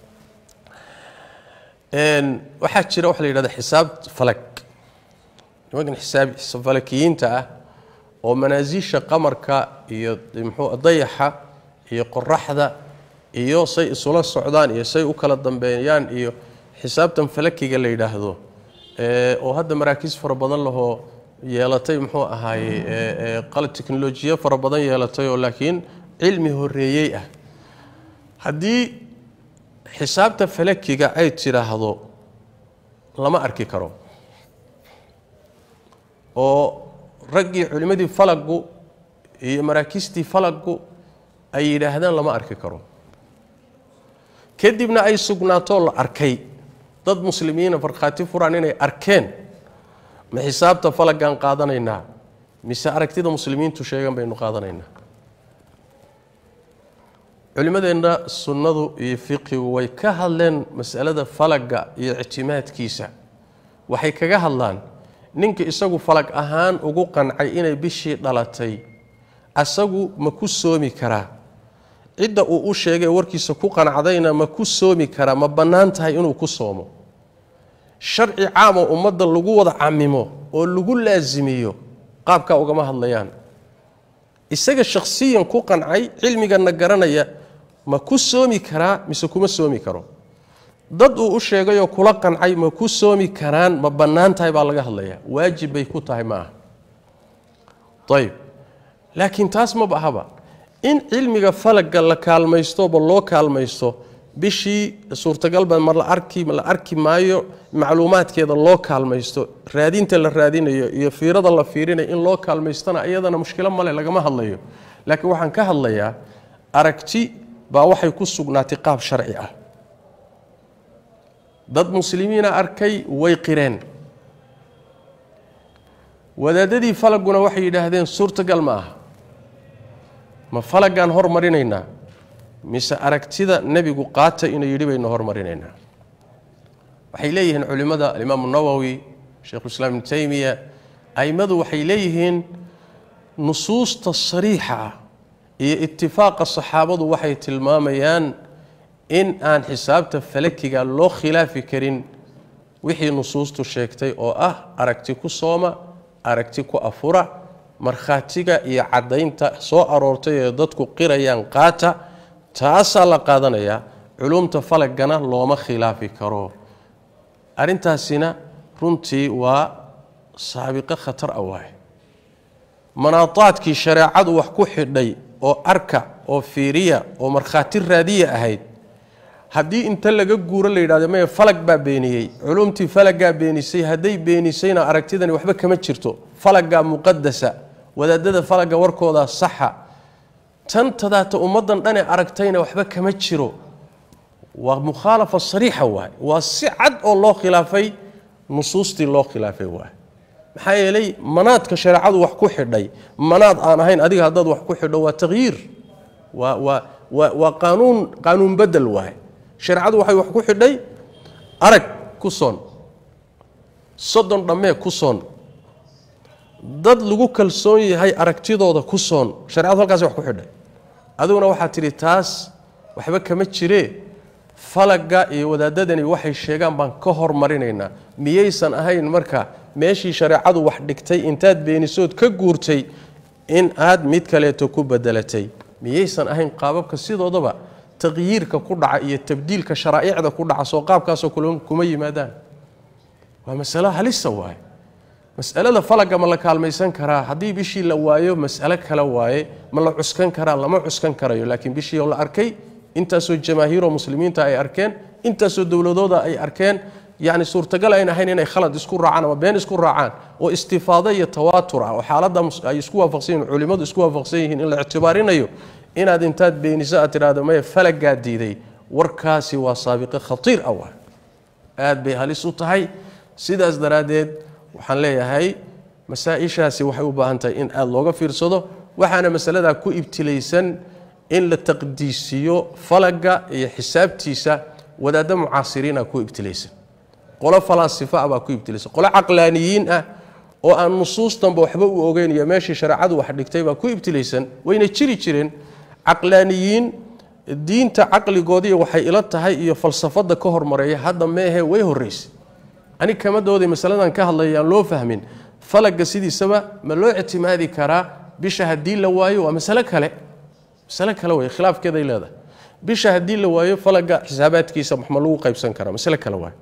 waxaa jira waxa la yidhahda xisaab falag nimankan xisaab falakiyiinta ah oo manaasiisha qamarka iyo muxuu dayaxa iyo qoraxda iyo say isula socdaan iyo say u kala dambeeyaan iyo xisaabtan falakiga la yidhaahdo oo hadda maraakiis fara badan lahoo yeelatay muxuu ahaaye qalab teknolojiyo fara badan yeelatay oo laakiin cilmi horeeyey ah haddii xisaabta falakiga ay tidhaahdo lama arki karo oo raggii culimmadii falagu iyo maraakiistii falagu ay yidhaahdaan lama arki karo kadibna ay sugnaatoo la arkay dad muslimiina farkhaati furaan inay arkeen ma xisaabta falagaan qaadanaynaa mise aragtida muslimiintu sheegan baynu qaadanaynaa culimmadeenna sunnadu iyo fiqigu way ka hadleen masalada falaga iyo ictimaadkiisa waxay kaga hadlaan ninka isagu falag ahaan ugu qancay inay bishii dhalatay asagu ma ku soomi karaa cidda uu u sheegay warkiisa ku qancdayna ma ku soomi karaa ma bannaan tahay inuu ku soomo sharci caam oo ummadda lagu wada camimo oo lagu laasimiyo qaabkaa ugama hadlayaan isaga shakhsiyan ku qancay cilmigana garanaya ma ku soomi karaa mise kuma soomi karo dad uu u sheegayoo kula qancay ma ku soomi karaan ma bannaan tahay baa laga hadlayaa waajib bay ku tahay ma aha ayib laakiin taas ma bahaba in cilmiga falagga la kaalmaystoba loo kaalmaysto bishii suurtagalba ma la arki la arki maayo macluumaadkeeda loo kaalmaysto raadinta la raadinayo iyo fiirada la fiirinayo in loo kaalmaystona iyadana mushkilo male lagama hadlayo laakiin waxaan ka hadlayaa aragti baa waxay ku sugnaatay qaab sharci ah dad muslimiina arkay way qireen wadaadadii falaguna waxay yidhaahdeen suurtagal ma aha ma falaggaan hormarinaynaa mise aragtida nebigu qaata inuu yidhi baynu hormarinaynaa waxay leeyihiin culimmada alimaamu nawowi sheikhulislaam ibnu taymiya a'immadu waxay leeyihiin nusuusta sariixa ah iyo itifaaqa saxaabadu waxay tilmaamayaan in aan xisaabta falakiga loo khilaafi karin wixii nusuustu sheegtay oo ah aragti ku sooma aragti ku afura markhaatiga iyo caddaynta soo aroortay ee dadku qirayaan qaata taasaa la qaadanayaa culumta falagana looma khilaafi karo arrintaasina runtii waa saabiqo khatar ah waaye manaadaadkii shareecadu wax ku xidhay oo arka oo fiiriya oo markhaati raadiya ahayd haddii inta laga guuro la yidhahdo maya falag baa beeniyey culumtii falaggaa beenisay hadday beenisayna aragtidani waxba kama jirto falaggaa muqadasa wadaadada falagga warkoodaa saxa tan tadaata ummaddan dhane aragtayna waxba kama jiro waa mukhaalafa sariixa waay waa si cad oo loo khilaafay nusuustii loo khilaafay waay maxaa yeelay manaadka shareecadu wax ku xidhay manaad aan ahayn adiga haddaad wax ku xidho waa taqyiir waa waa waa waa qaanuun qaanuun bedel waay shareecadu waxay wax ku xidhay arag ku soon soddon dhammee ku soon dad lagu kalsoon yahay aragtidooda ku soon sharecadu halkaas wax ku xidhay adiguna waxaad tidhi taas waxba kama jiree falagga iyo wadaadadani waxay sheegaan baan ka hormarinaynaa miyaysan ahayn marka meeshii shareecadu wax dhigtay intaad beenisood ka guurtay in aad mid kaleeto ku bedelatay miyaysan ahayn qaababka sidoodaba taqyiirka ku dhaca iyo tabdiilka sharaa'icda ku dhaca soo qaabkaasoo kuma yimaadaan waa masalo halisa waaye masalada falagga ma la kaalmaysan karaa haddii bishii la waayo mas'alo kale waaye ma la cuskan karaa lama cuskan karayo laakiin bishii oo la arkay intaasoo jamaahiiroo muslimiinta ay arkeen intaasoo dowladooda ay arkeen yacni suurtagal ayn ahayn inay khalad isku raacaan ama been isku raacaan oo istifaado iyo tawaatur ah oo xaaladda ay isku waafaqsan yihin culimmadu isku waafaqsan yihiin in la ictibaarinayo inaad intaad beeniso aad tidhaahdo maya falaggaa diiday warkaasi waa saabiqo khatiir ah waa aad bay halis u tahay sidaas daraaddeed waxaan leeyahay masaa-ishaasi waxay u baahan tahay in aada looga fiirsado waxaana masaladaa ku ibtilaysan in la taqdiisiyo falagga iyo xisaabtiisa wadaaddo mucaasiriina ku ibtilaysan qolo falaasifa ah baa ku ibtilaysan qolo caqlaaniyiin ah oo aan nusuustanba waxba u ogeyn iyo meeshii shareecadu wax dhigtay baa ku ibtilaysan wayna jiri jireen caqlaaniyiin diinta caqligoodiiy waxay ila tahay iyo falsafadda ka hormareeya hadda meehe way horraysay anig kama dooday masaladan ka hadlaya aan loo fahmin falagga sidiisaba ma loo ictimaadi karaa bisha haddii la waayo waa masalo kale masalo kale wey khilaafkeeday leedahay bisha haddii la waayo falagga xisaabaadkiisa ma lagu qaybsan karaa masalo kale waay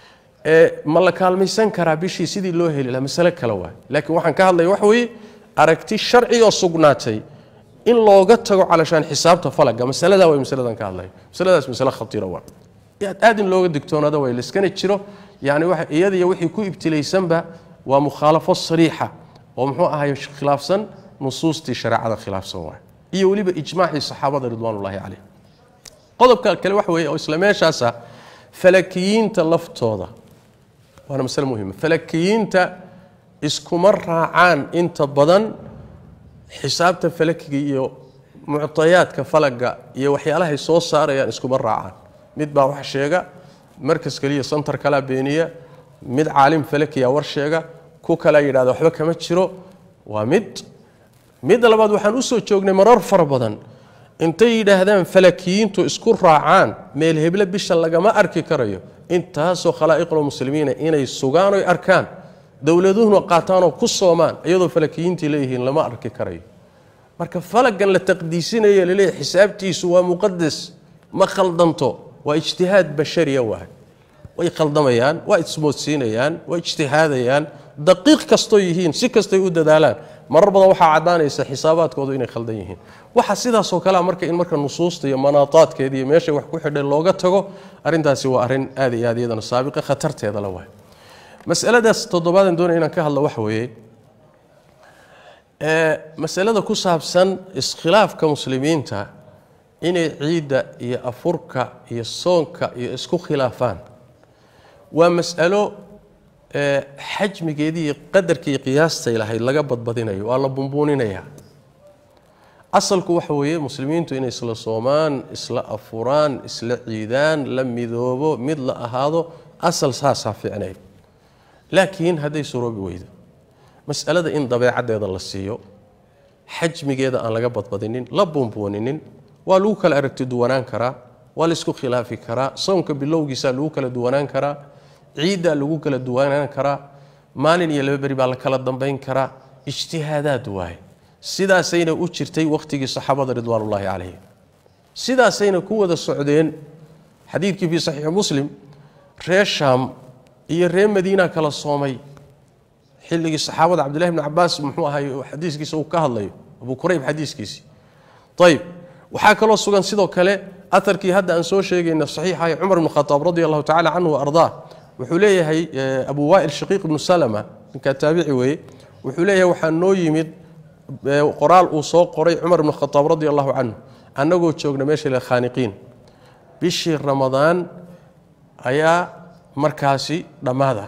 ma la kaalmaysan karaa bishii sidii loo heli lahaa masalo kale waay laakiin waxaan ka hadlaya waxa weeye aragti sharci oo sugnaatay in looga tago calashaan xisaabta falagga masaladaa way masaladan ka hadlaya masaladaas masale khatiira waa aad in looga digtoonaada way layskana jiro yani iyadiyo wixii ku ibtilaysanba waa mukhaalafo sariixa oo muxuu ahay khilaafsan nusuustii shareecada khilaafsan waay iyo weliba ijmaacii saxaabada ridwaanullaahi caleyh qodobka kale waxa weeye oo isla meeshaasa falakiyiinta laftooda waana masale muhima falakiyiinta iskuma raacaan inta badan xisaabta falakiga iyo muctayaadka falagga iyo waxyaalahay soo saarayaan iskuma raacaan mid baa wax sheega markas keliya santar kalaa beeniya mid caalim falakiya war sheega ku kalea yidhahda waxba kama jiro waa mid midda labaad waxaan usoo joognay marar fara badan intay yidhaahdaan falakiyiintu isku raacaan meel heble bisha lagama arki karayo intaasoo khalaa'iqlo muslimiina inay sugaan oy arkaan dowladuhuna qaataanoo ku soomaan iyadoo falakiyiintii leeyihiin lama arki karayo marka falagan la taqdiisinayo laleeyahy xisaabtiisu waa muqadas ma khaldanto waa ijtihaad bashariya waay way khaldamayaan waa ismoodsiinayaan waa ijtihaadayaan daqiiq kastoo yihiin si kastay u dadaalaan marar badan waxaa caddaanaysa xisaabaadkoodu inay khaldan yihiin waxa sidaasoo kalea marka in marka nusuusta iyo manaadaadkeeda iyo meeshay wax ku xidhay looga tago arrintaasi waa arrin aad iyo aad iyadana saabiqa khatarteeda la waay masaladaas toddobaadan doonaya inaan ka hadlo waxa weeye masalada ku saabsan iskhilaafka muslimiinta inay ciidda iyo afurka iyo soonka iyo isku khilaafaan waa mas'alo xajmigeedii iyo qadarkii qiyaastay lahayd laga badbadinayo waa la bumbuuninayaa asalku waxa weeye muslimiintu inay isla soomaan isla afuraan isla ciidaan la midoobo mid la ahaado asal saasaa fiicnayd laakiin hadday suroobi weydo masalada in dabeecaddeeda la siiyo xajmigeeda aan laga badbadinin la buunbuuninin waa lagu kala aragti duwanaan karaa waa laysku khilaafi karaa soonka bilowgiisaa lagu kala duwanaan karaa ciiddaa lagu kala duwanaan karaa maalin iyo laba beri baa la kala dambayn karaa ijtihaadaad waaye sidaasayna u jirtay wakhtigii saxaabada ridwaanullaahi calayhim sidaasayna ku wada socdeen xadiidkii fii saxiixi muslim reer shaam iyo reer madiina kala soomay xilligii saxaabada cabdillahi bni cabaas muxuu ahay xadiiskiisa uu ka hadlayo abu kurayb xadiiskiisii ayib waxaa kaloo sugan sidoo kale aarkii hadda aan soo sheegayna saxiixahay cumar ibn khataab radi allahu tacala canhu ardaa wuxuu leeyahay abu waail shaqiiq ibnu salama ninkaa taabici weeye wuxuu leeyahay waxaa noo yimid qoraal uu soo qoray cumar ibn khataab radi allahu canhu annagoo joogna meesha la khaaniqiin bishii ramadaan ayaa markaasi dhammaada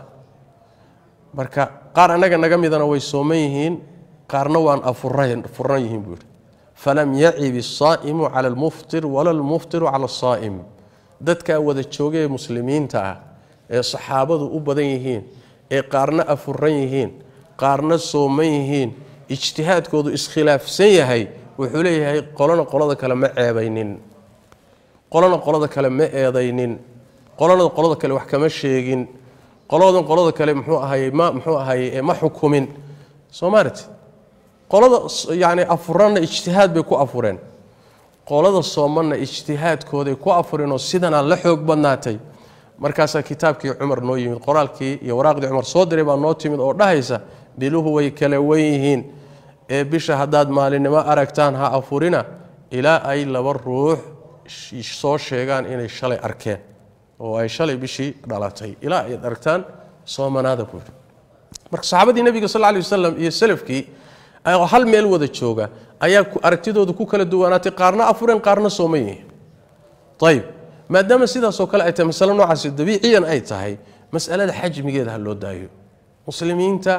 marka qaar annaga naga midana way sooman yihiin qaarna waan afuran yihiin buu yidhi falam yacib isaa'imu cala almuftir wala almuftiru cala asaa'im dadkaa wada joogee muslimiinta ah ee saxaabadu u badan yihiin ee qaarna afuran yihiin qaarna sooman yihiin ijtihaadkoodu iskhilaafsan yahay wuxuu leeyahay qolona qolada kale ma ceebaynin qolona qolada kale ma eedaynin qolona qolada kale wax kama sheegin qoladan qolada kale muxuu ahaye ma muxuu ahaye ma xukumin soomaaliti qolada yani afuranna ijtihaad bay ku afureen qolada soomanna ijtihaadkooday ku afureenoo sidanaa la xoog badnaatay markaasaa kitaabkii cumar noo yimid qoraalkii iyo waraaqdii cumar soo diray baa noo timid oo dhahaysa biluhu way kala wen yihiin ee bisha haddaad maalinimo aragtaan ha afurina ilaa ay laba ruux soo sheegaan inay shalay arkeen oo ay shalay bishii dhalatay ilaa ay aragtaan soomanaada buuri marka saxaabadii nebiga sal lay wasalam iyo salafkii hal meel wada jooga ayaa aragtidooda ku kala duwanaatay qaarna afureen qaarna sooman yihiin ayib maadaama sidaasoo kale ay tahay masale noocaasi dabiiciyan ay tahay masalada xajmigeeda ha loo daayo muslimiinta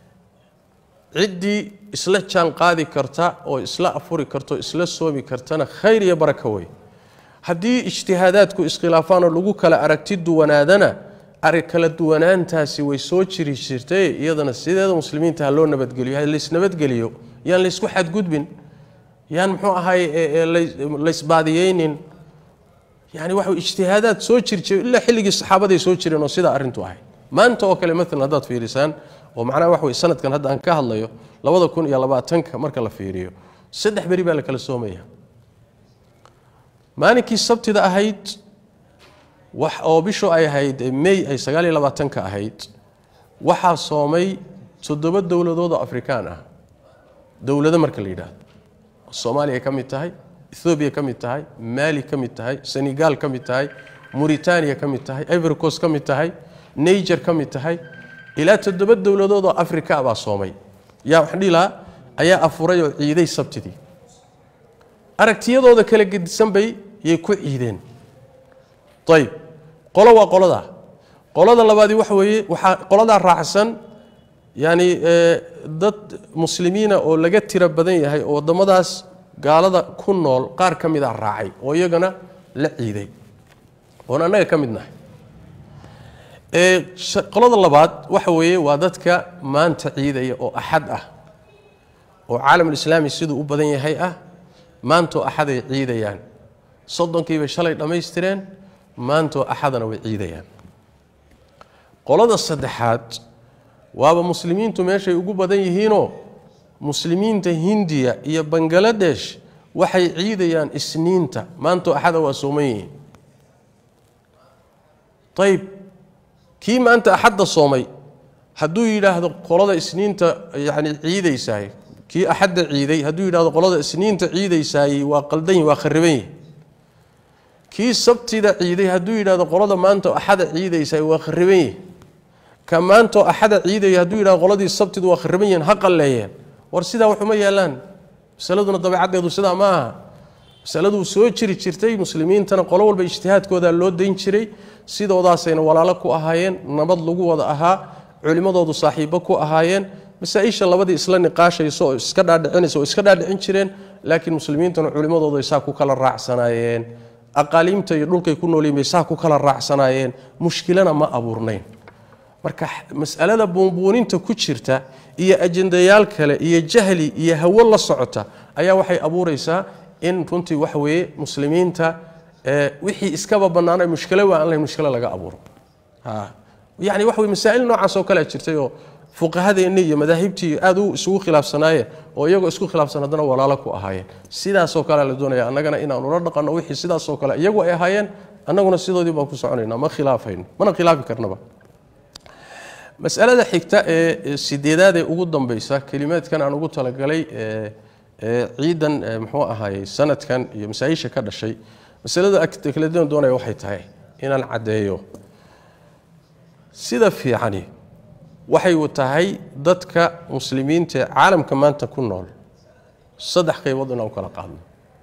ciddii isla jaan qaadi karta oo isla afuri karto isla soomi kartana khayr iyo baraka wey haddii ijtihaadaadku iskhilaafaan oo lagu kala aragti duwanaadana kala duwanaantaasi way soo jiri jirtay iyadana sideeda muslimiinta ha loo nabadgeliyo laysnabadgeliyo yaan laysku xadgudbin yaan muxuu ahay laysbaadiyeynin yani waxa ijtihaadaad soo jirjir ilaa xilligii saxaabaday soo jireen oo sidaa arrintu ahayd maanta oo kale maalan haddaad fiirisaan oo macnaha wax wey sanadkan hadda aan ka hadlayo labada kun iyo labaatanka marka la fiiriyo saddex beri baa la kala soomaya maalinkii sabtida ahayd wax oo bishu ay ahayd may ay sagaal iyo labaatanka ahayd waxaa soomay toddoba dowladood oo afrikaan ah dowlado marka la yidhaahdo soomaaliya ka mid tahay ethoobiya ka mid tahay maali ka mid tahay senegal ka mid tahay muritaaniya ka mid tahay ivoricos ka mid tahay niger ka mid tahay ilaa toddoba dowladood oo afrika baa soomay yaa waxaan dhihi lahaa ayaa afuray oo ciiday sabtidii aragtiyadooda kala gedisan bay yay ku ciideen ayib qolo waa qoladaa qolada labaadii waxa weeye waxaa qoladaa raacsan yacni dad muslimiina oo laga tiro badan yahay oo waddamadaas gaalada ku nool qaar ka mid a raacay oo iyagana la ciiday oon annaga ka mid nahay qolada labaad waxa weeye waa dadka maanta ciidaya oo axad ah oo caalamulislaami siduu u badan yahay ah maantoo axaday ciidayaan soddonkiibay shalay dhammaystireen maantoo axadana way ciidayaan qolada saddexaad waaba muslimiintu meeshay ugu badan yihiinoo muslimiinta hindiya iyo bangaladesh waxay ciidayaan isniinta maanto axada waa sooman yihiin ayb kii maanta axadda soomay hadduu yidhaahdo qolada isniinta yani ciidaysaay kii axadda ciiday hadduu yidhahdo qolada isniinta ciidaysaayey waa qaldan waa khariban yihi kii sabtida ciiday hadduu yidhahdo qolada maanta axada ciidaysaay waa khariban yihi ka maantoo axada ciidaya hadduu yidhahdo qoladii sabtidu waa khariban yihiin ha qalleeyeen war sidaa waxuma yaalaan masaladuna dabeecaddeedu sidaa ma aha masaladuu soo jiri jirtay muslimiintana qolo walba ijtihaadkooda loo dayn jiray sidoodaasayna walaalo ku ahaayeen nabad lagu wada ahaa culimmadoodu saaxiibo ku ahaayeen masaa-isha labadii isla niqaashayso oo iska dhaadhicinaysa oo iska dhaadhicin jireen laakiin muslimiintuna culimmadoodu ay saa ku kala raacsanaayeen aqaaliimta iyo dhulkay ku noolyihin bay saa ku kala raacsanaayeen mushkilana ma abuurnayn marka masalada buunbuuninta ku jirta iyo ajendayaal kale iyo jahli iyo hawo la socota ayaa waxay abuuraysaa in runtii waxa weeye muslimiinta wixii iskaba bannaana mushkilo waa aan lahayn mushkilo laga abuuro yani waxa wey masaa'il noocaas oo kalea jirtay oo fuqahadeenni iyo madaahibtii aad u isugu khilaafsanaayeen oo iyagoo isku khilaafsan haddana walaalo ku ahaayeen sidaasoo kalea la doonaya annagana inaanu la dhaqanno wixii sidaasoo kale iyagu ay ahaayeen annaguna sidoodii baan ku soconayna ma khilaafayno mana khilaafi karnaba masalada xigta ee sideedaad ee ugu dambeysa kelimaadkan aan ugu talagalay ciidan muxuu ahaayey sanadkan iyo masaa-isha ka dhashay masalada kala doonaya waxay tahay inaan caddeeyo sida fiicani waxay tahay dadka muslimiinta ee caalamka maanta ku nool saddex qaybood inaan u kala qaadno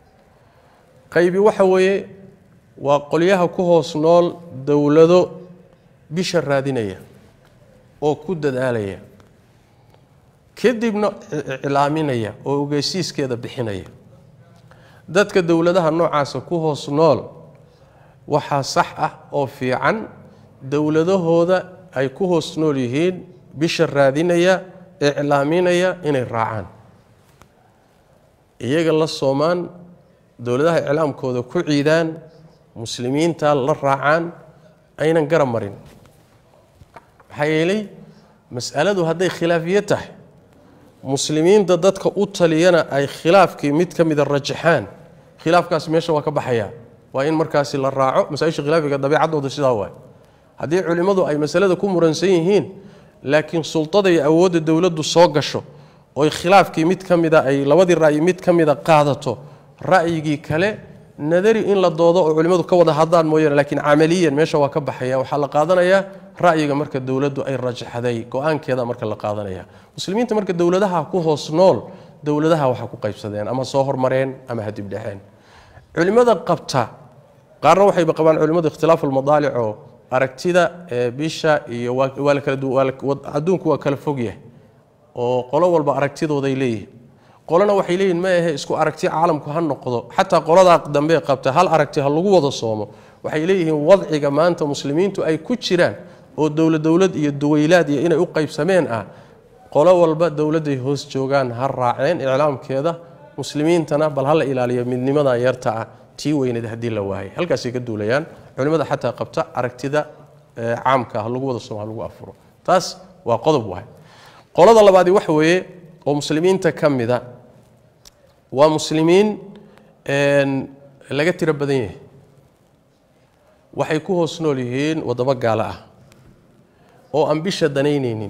qaybi waxa weeye waa qolyaha ku hoos nool dowlado bisha raadinaya oo ku dadaalaya kadibna iclaaminaya oo ogeysiiskeeda bixinaya dadka dowladaha noocaasa ku hoos nool waxaa sax ah oo fiican dowladahooda ay ku hoos nool yihiin bisha raadinaya iclaaminaya inay raacaan iyaga la soomaan dowladaha iclaamkooda ku ciidaan muslimiinta la raacaan aynan garab marin maxaa yeelay masaladu hadday khilaafiye tahay muslimiinta dadka u taliyana ay khilaafkii mid ka mida rajaxaan khilaafkaasi meesha waa ka baxaya waa in markaasi la raaco masaaisha khilaafiga dabeecadooda sidaa waay haddii culimmadu ay masalada ku muransan yihiin laakiin sultada iyo awoodda dowladdu soo gasho oy khilaafkii mid ka mida ay labadii ra'yi mid ka mida qaadato ra'yigii kale nadari in la doodo oo culimmadu ka wada hadlaan mooyaane laakiin camaliyan meesha waa ka baxaya waxaa la qaadanayaa ra'yiga marka dowladdu ay rajaxday go-aankeeda marka la qaadanaya muslimiinta marka dowladaha ku hoos nool dowladaha waxa ku qaybsadeen ama soo hormareen ama hadibdhexeen culimmada qabta qaarna waxayba qabaan culimmadu ikhtilaafu almadaalic oo aragtida bisha iyo waa adduunku waa kala fogyahay oo qolo walba aragtidooday leeyihin qolona waxay leeyihin ma ahe isku aragti caalamku ha noqdo xataa qoladaa dambe qabta hal aragti ha lagu wada soomo waxay leeyihiin wadciga maanta muslimiintu ay ku jiraan oo dowlad dowlad iyo duwaylaad iyo inay u qaybsameen ah qolo walba dowladday hoos joogaan ha raaceen iclaamkeeda muslimiintana bal ha la ilaaliyo midnimada yarta ah tii weyneed haddii la waayay halkaasay ka duulayaan culimmada xataa qabta aragtida caamka ha lagu wada soomo ha lagu afuro taas waa qodob waay qolada labaadi waxa weeye oo muslimiinta ka mida waa muslimiin laga tiro badan yahay waxay ku hoos nool yihiin waddamo gaalo ah oo aan bisha danaynaynin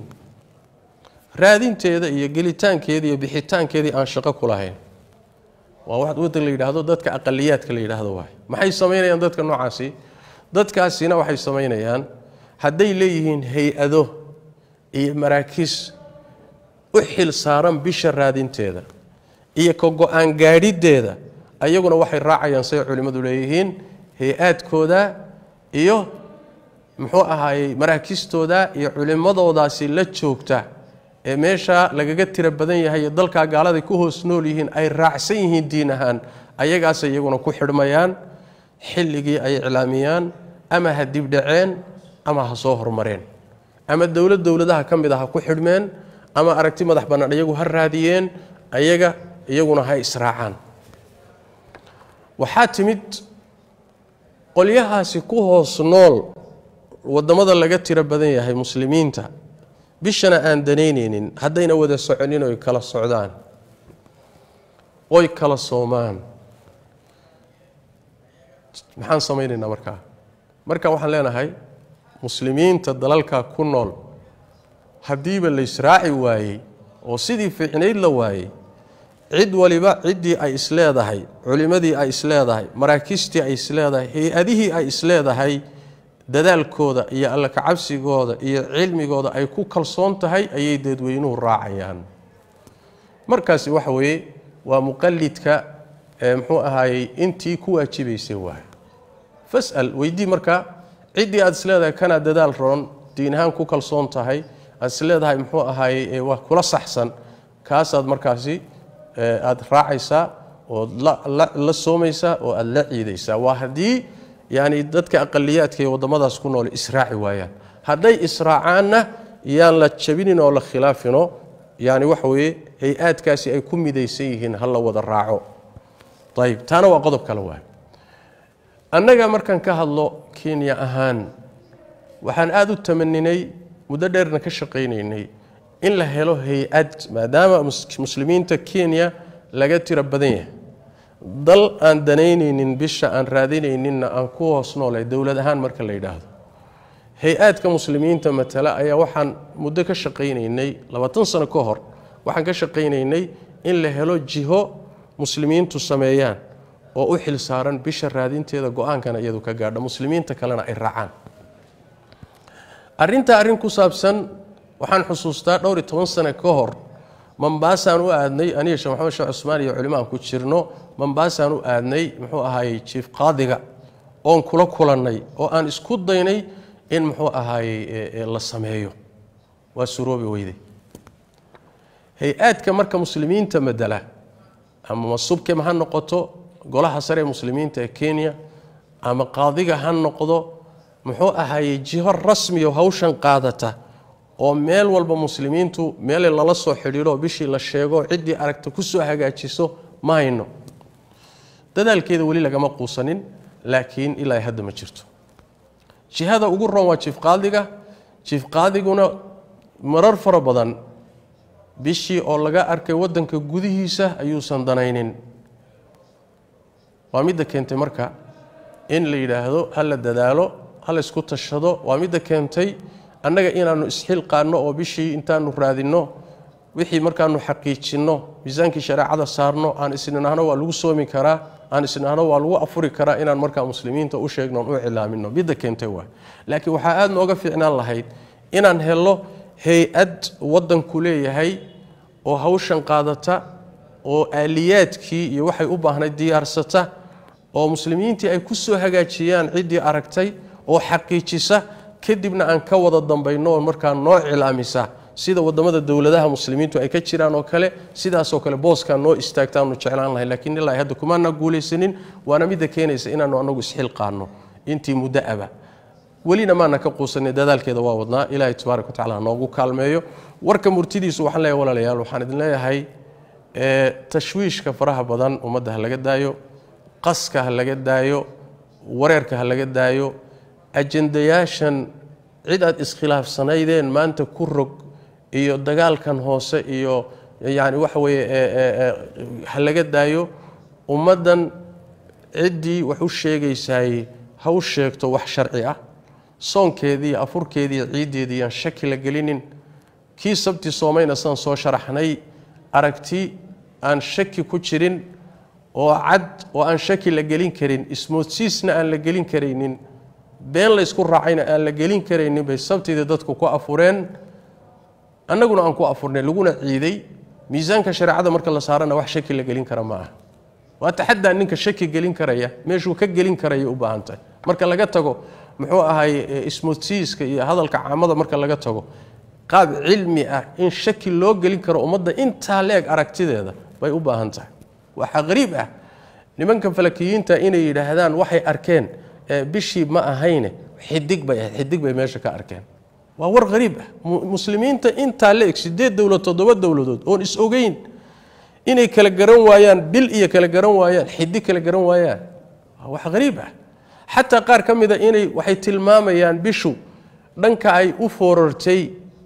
raadinteeda iyo gelitaankeeda iyo bixitaankeedii aan shaqo ku lahayn waa wax waddan la yidhaahdo dadka aqaliyaadka la yidhaahdo waay maxay samaynayaan dadka noocaasi dadkaasina waxay samaynayaan hadday leeyihiin hay-ado iyo maraakiis u xil saaran bisha raadinteeda iyo ka go-aan gaadhideeda ayaguna waxay raacayaan say culimmadu leeyihiin hay-aadkooda iyo muxuu ahaayey maraakistooda iyo culimmadoodaasi la joogta ee meesha lagaga tiro badan yahay iyo dalkaa gaaladay ku hoos nool yihiin ay raacsan yihiin diin ahaan ayagaasay iyaguna ku xidhmayaan xilligii ay iclaamiyaan ama ha dibdhaceen ama ha soo hormareen ama dowlad dowladaha ka mid a ha ku xidhmeen ama aragti madax bannaan iyagu ha raadiyeen ayaga iyaguna ha israacaan waxaa timid qolyahaasi ku hoos nool waddamada laga tiro badan yahay muslimiinta bishana aan danaynaynin haddayna wada soconin oy kala socdaan oy kala soomaan maxaan samaynaynaa markaa marka waxaan leenahay muslimiinta dalalka ku nool haddiiba la israaci waayey oo sidii fiicnayd la waayey cid waliba ciddii ay isleedahay culimmadii ay isleedahay maraakiistii ay isleedahay hay-adihii ay isleedahay dadaalkooda iyo alla kacabsigooda iyo cilmigooda ay ku kalsoon tahay ayay dadweynuhu raacayaan markaasi waxa weeye waa muqalidka muxuu ahaayey intii ku waajibaysay waay fasal weydii marka ciddii aad isleedahay kanaa dadaal roon diin ahaan ku kalsoon tahay aad isleedahay muxuu ahaayey waa kula saxsan kaasaad markaasi aad raacaysaa ood la soomaysaa oo aad la ciidaysaa waa haddii yani dadka aqaliyaadka ee waddamadaas ku nool israaci waayaan hadday israacaanna yaan la jabinin oo la khilaafino yani waxa weeye hay-aadkaasi ay ku midaysan yihiin ha la wada raaco ayib taana waa qodob kale waay annaga markaan ka hadlo kenya ahaan waxaan aada u tamaninay muddo dheerna ka shaqaynaynay in la helo hay-ad maadaama muslimiinta kenya laga tiro badan yahay dal aan danaynaynin bisha aan raadinayninna aan ku hoos noolay dowlad ahaan marka la yidhaahdo hay-aadka muslimiinta matala ayaa waxaan muddo ka shaqaynaynay labaatan sano ka hor waxaan ka shaqaynaynay in la helo jiho muslimiintu sameeyaan oo u xil saaran bisha raadinteeda go-aankana iyadu ka gaadha muslimiinta kalena ay raacaan arrintaa arrin ku saabsan waxaan xusuustaa dhowr iyo toban sano ka hor mambaasaan u aadnay aniga sheekh maxamed sheekh cusmaan iyo culimaan ku jirno mambaasaan u aadnay muxuu ahaayey jiif qaadiga oon kula kulannay oo aan isku daynay in muxuu ahaayey la sameeyo waa suroobi weyday hay-aadka marka muslimiinta madala ama masubkem ha noqoto golaha sare ee muslimiinta ee kenya ama qaadiga ha noqdo muxuu ahaayey jiho rasmiyo hawshan qaadata oo meel walba muslimiintu meele lala soo xidhiidho bishii la sheego ciddii aragta kusoo hagaajiso ma hayno dadaalkeeda weli lagama quusanin laakiin ilaa hadda ma jirto jihada ugu roon waa jiif qaadiga jiif qaadiguna marar fara badan bishii oo laga arkay wadanka gudihiisa ayuusan danaynin waa midda keentay marka in la yidhaahdo ha la dadaalo ha la isku tashado waa midda keentay annaga inaannu isxilqaanno oo bishii intaanu raadinno wixii markaanu xaqiijinno miisaankii shareecada saarno aan isnidhaahno waa lagu soomi karaa aan isnidhaahno waa lagu afuri karaa inaan markaa muslimiinta u sheegno on u cilaamino midda keentay waay laakiin waxaa aada nooga fiicnaan lahayd inaan helno hay-ad waddanku leeyahay oo hawshan qaadata oo aaliyaadkii iyo waxay u baahnayd diyaarsata oo muslimiintii ay ku soo hagaajiyaan ciddii aragtay oo xaqiijisa kadibna aan ka wada dambayno oo markaa noo cilaamisa sida wadamada dowladaha muslimiintu ay ka jiraan oo kale sidaasoo kale booskaa noo istaagtaanu jeclaan lahay lakiin ilaa hadda kumaana guulaysanin waana midda keenaysa inaanu anagu isxilqaano intii muddo aba welina maana ka quusanay dadaalkeeda waa wadnaa ilaahay tabaaraka watacala noogu kaalmeeyo warka murtidiisu waxaan leeyahay walaalayaal waxaan idin leeyahay tashwiishka faraha badan ummadda ha laga daayo qaska ha laga daayo wareerka ha laga daayo ajendayaashan cid aad iskhilaafsanaydeen maanta ku rog iyo dagaalkan hoose iyo yani waxa weeye ha laga daayo ummaddan ciddii wax u sheegaysaay ha u sheegto wax sharci ah soonkeediiyo afurkeediiyo ciiddeedii aan shaki la gelinin kii sabti soomayna saan soo sharaxnay aragti aan shaki ku jirin oo cad oo aan shaki la gelin karin ismoodsiisna aan la gelin karaynin been laysku raacayna aan la gelin karaynin bay sabtidii dadku ku afureen annaguna aan ku afurnay laguna ciiday miisaanka shareecada marka la saarana wax shaki la gelin kara ma aha waa taxadaa ninka shaki gelin karaya meeshuu ka gelin karaya u baahan tahay marka laga tago muxuu ahay ismoodsiiska iyo hadalka caamada marka laga tago qaab cilmi ah in shaki loo gelin karo ummadda intaa leeg aragtideeda bay u baahan tahay waxaa qariib ah nimanka falakiyiinta inay yidhaahdaan waxay arkeen bishii ma ahayne xidig bay ahayd xidig bay meesha ka arkeen waa war qariib ah muslimiinta intaa la eg sideed dowlad toddoba dowladood oon is ogeyn inay kala garan waayaan bil iyo kala garan waayaan xidig kala garan waayaan waa wax qariib ah xataa qaar ka mida inay waxay tilmaamayaan bishu dhanka ay u foorartay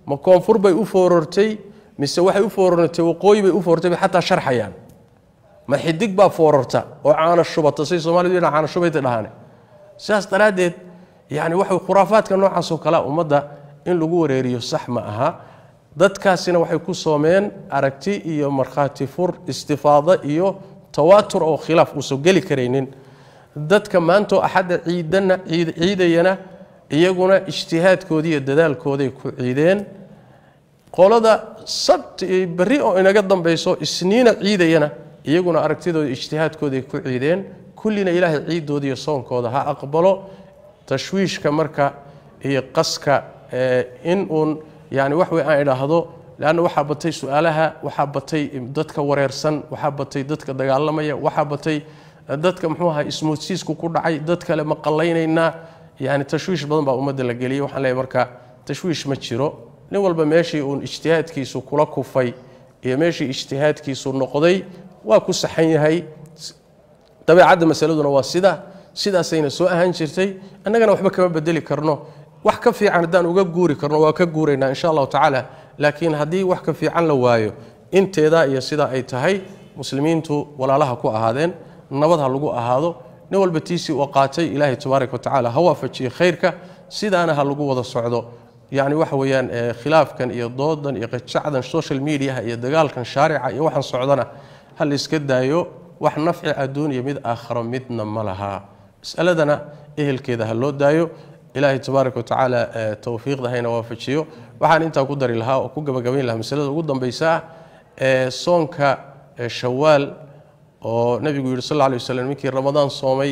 ma koonfur bay u foorortay mise waxay u foorortay waqooyi bay u foorortay bay xataa sharxayaan ma xidig baa foorarta oo caana shubata say soomaalidu yidhaha caana shubayta dhahane sidaas daraaddeed yacni waxa khuraafaadka noocaasoo kalea ummadda in lagu wareeriyo sax ma aha dadkaasina waxay ku soomeen aragti iyo markhaati fur istifaado iyo tawaatur oo khilaaf uusan geli karaynin dadka maantoo axadda ciidana ciidayana iyaguna ijtihaadkoodii iyo dadaalkooday ku ciideen qolada sabt berri oo inaga dambayso isniina ciidayana iyaguna aragtidooda ijtihaadkooday ku ciideen kullina ilaahay ciiddooda iyo soonkooda ha aqbalo tashwiishka marka iyo qaska in uun yani wax wey aan idhaahdo leanna waxaa batay su-aalaha waxaa batay dadka wareersan waxaa batay dadka dagaalamaya waxaa batay dadka muxuu aha ismoodsiisku ku dhacay dad kale ma qallaynaynaa yani tashwiish badan baa ummadda la geliyay waxaan leeyahy marka tashwiish ma jiro nin walba meeshii uun ijtihaadkiisu kula kufay iyo meeshii ijtihaadkiisu noqday waa ku saxan yahay dabeecadda masaladuna waa sida sidaasayna soo ahaan jirtay annagana waxba kama bedeli karno wax ka fiican haddaan uga guuri karno waa ka guuraynaa insha allahu tacaala laakiin haddii wax ka fiican la waayo inteedaa iyo sidaa ay tahay muslimiintu walaalaha ku ahaadeen nabad ha lagu ahaado nin walba tiisii uu qaatay ilaahay tabaaraka wa tacaala ha waafajiye khayrka sidaana ha lagu wada socdo yacni waxa weeyaan khilaafkan iyo doodan iyo qajacdan social mediaha iyo dagaalkan shaarica iyo waxaan socdana ha la iska daayo wax nafci adduun iyo mid aakharo midna ma laha masaladana ehelkeeda ha loo daayo ilaahay tabaaraka wa tacaala towfiiqda hayna waafajiyo waxaan intaa ku dari lahaa oo ku gabagabayn lahaa masalada ugu dambaysa ah ee soonka shawaal oo nebigu yidhi sal lla alay waslam ninkii ramadaan soomay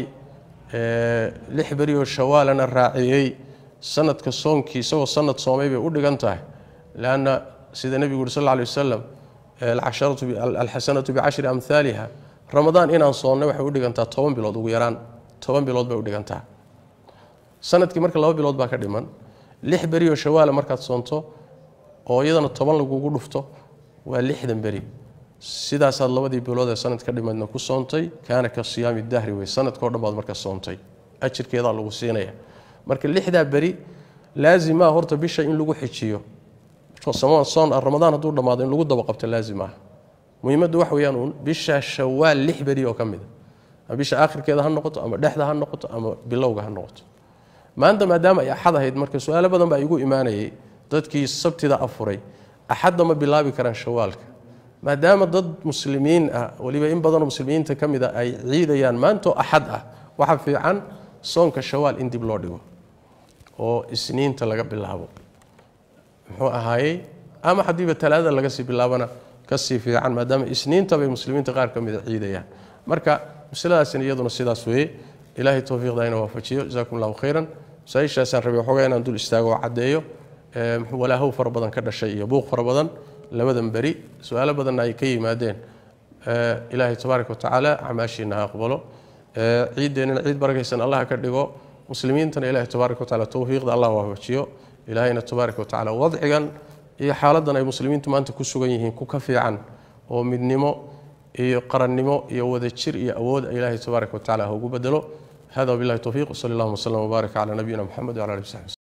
lix beri oo shawaalana raaciyey sanadka soonkii isagoo sanad soomay bay u dhigan tahay leanna sida nebigu yidhi sal lla alay wasalam alxasanatu bicashri amhaaliha ramadaan inaan soonnay waxay u dhigantaa toban bilood ugu yaraan toban bilood bay u dhigantaa sanadkii marka laba bilood baa ka dhiman lix beri oo shawaala markaad soonto oo iyadana toban lagugu dhufto waa lixdan beri sidaasaad labadii bilood ee sanad ka dhimadna ku soontay kaana ka siyaami dahri wey sanadkao dhan baad marka soontay ajirkeedaa lagu siinaya marka lixdaa beri laazimaa horta bisha in lagu xijiyo soon ramadaan hadduu dhammaado in lagu daba qabto laazim ah muhiimaddu wax weeyaan uun bisha shawaal lix beri oo ka mid a ama bisha aakhirkeeda ha noqoto ama dhexda ha noqoto ama bilowga ha noqoto maanta maadaama ay axad ahayd marka su-aalo badan baa igu imaanayay dadkii sabtida afuray axadda ma bilaabi karaan shawaalka maadaama dad muslimiin ah weliba in badanoo muslimiinta ka mid a ay ciidayaan maantoo axad ah waxa fiican soonka shawaal in dib loo dhigo oo isniinta laga bilaabo muxuu ahaayey ama haddiiba talaadada laga sii bilaabana kasii fiican maadaama isniinta bay muslimiinta qaar ka mida ciidayaan marka masaladaasina iyaduna sidaas weeye ilaahay towfiiqda ina waafajiyo jasakum allahu khayran masaa-ishaasaan rabay waxoogaa inaan dul istaago oo caddeeyo walaahow fara badan ka dhashay iyo buuq fara badan labadan beri su-aalo badanna ay ka yimaadeen ilaahay tabaaraka wa tacaala acmaashiina ha aqbalo ciiddeenina ciid barakaysan allah ka dhigo muslimiintana ilahay tabaaraka wa taala towfiiqda allah waafajiyo ilaahayna tabaaraka wa tacaala wadcigan iyo xaaladan ay muslimiintu maanta ku sugan yihiin ku ka fiican oo midnimo iyo qarannimo iyo wadajir iyo awood ilaahay tabaaraka wa tacala ha ugu bedelo hada wabillahi towfiiq wsali allahuma wslam wbaarak cala nabiyina moxamed wala ali w saxbi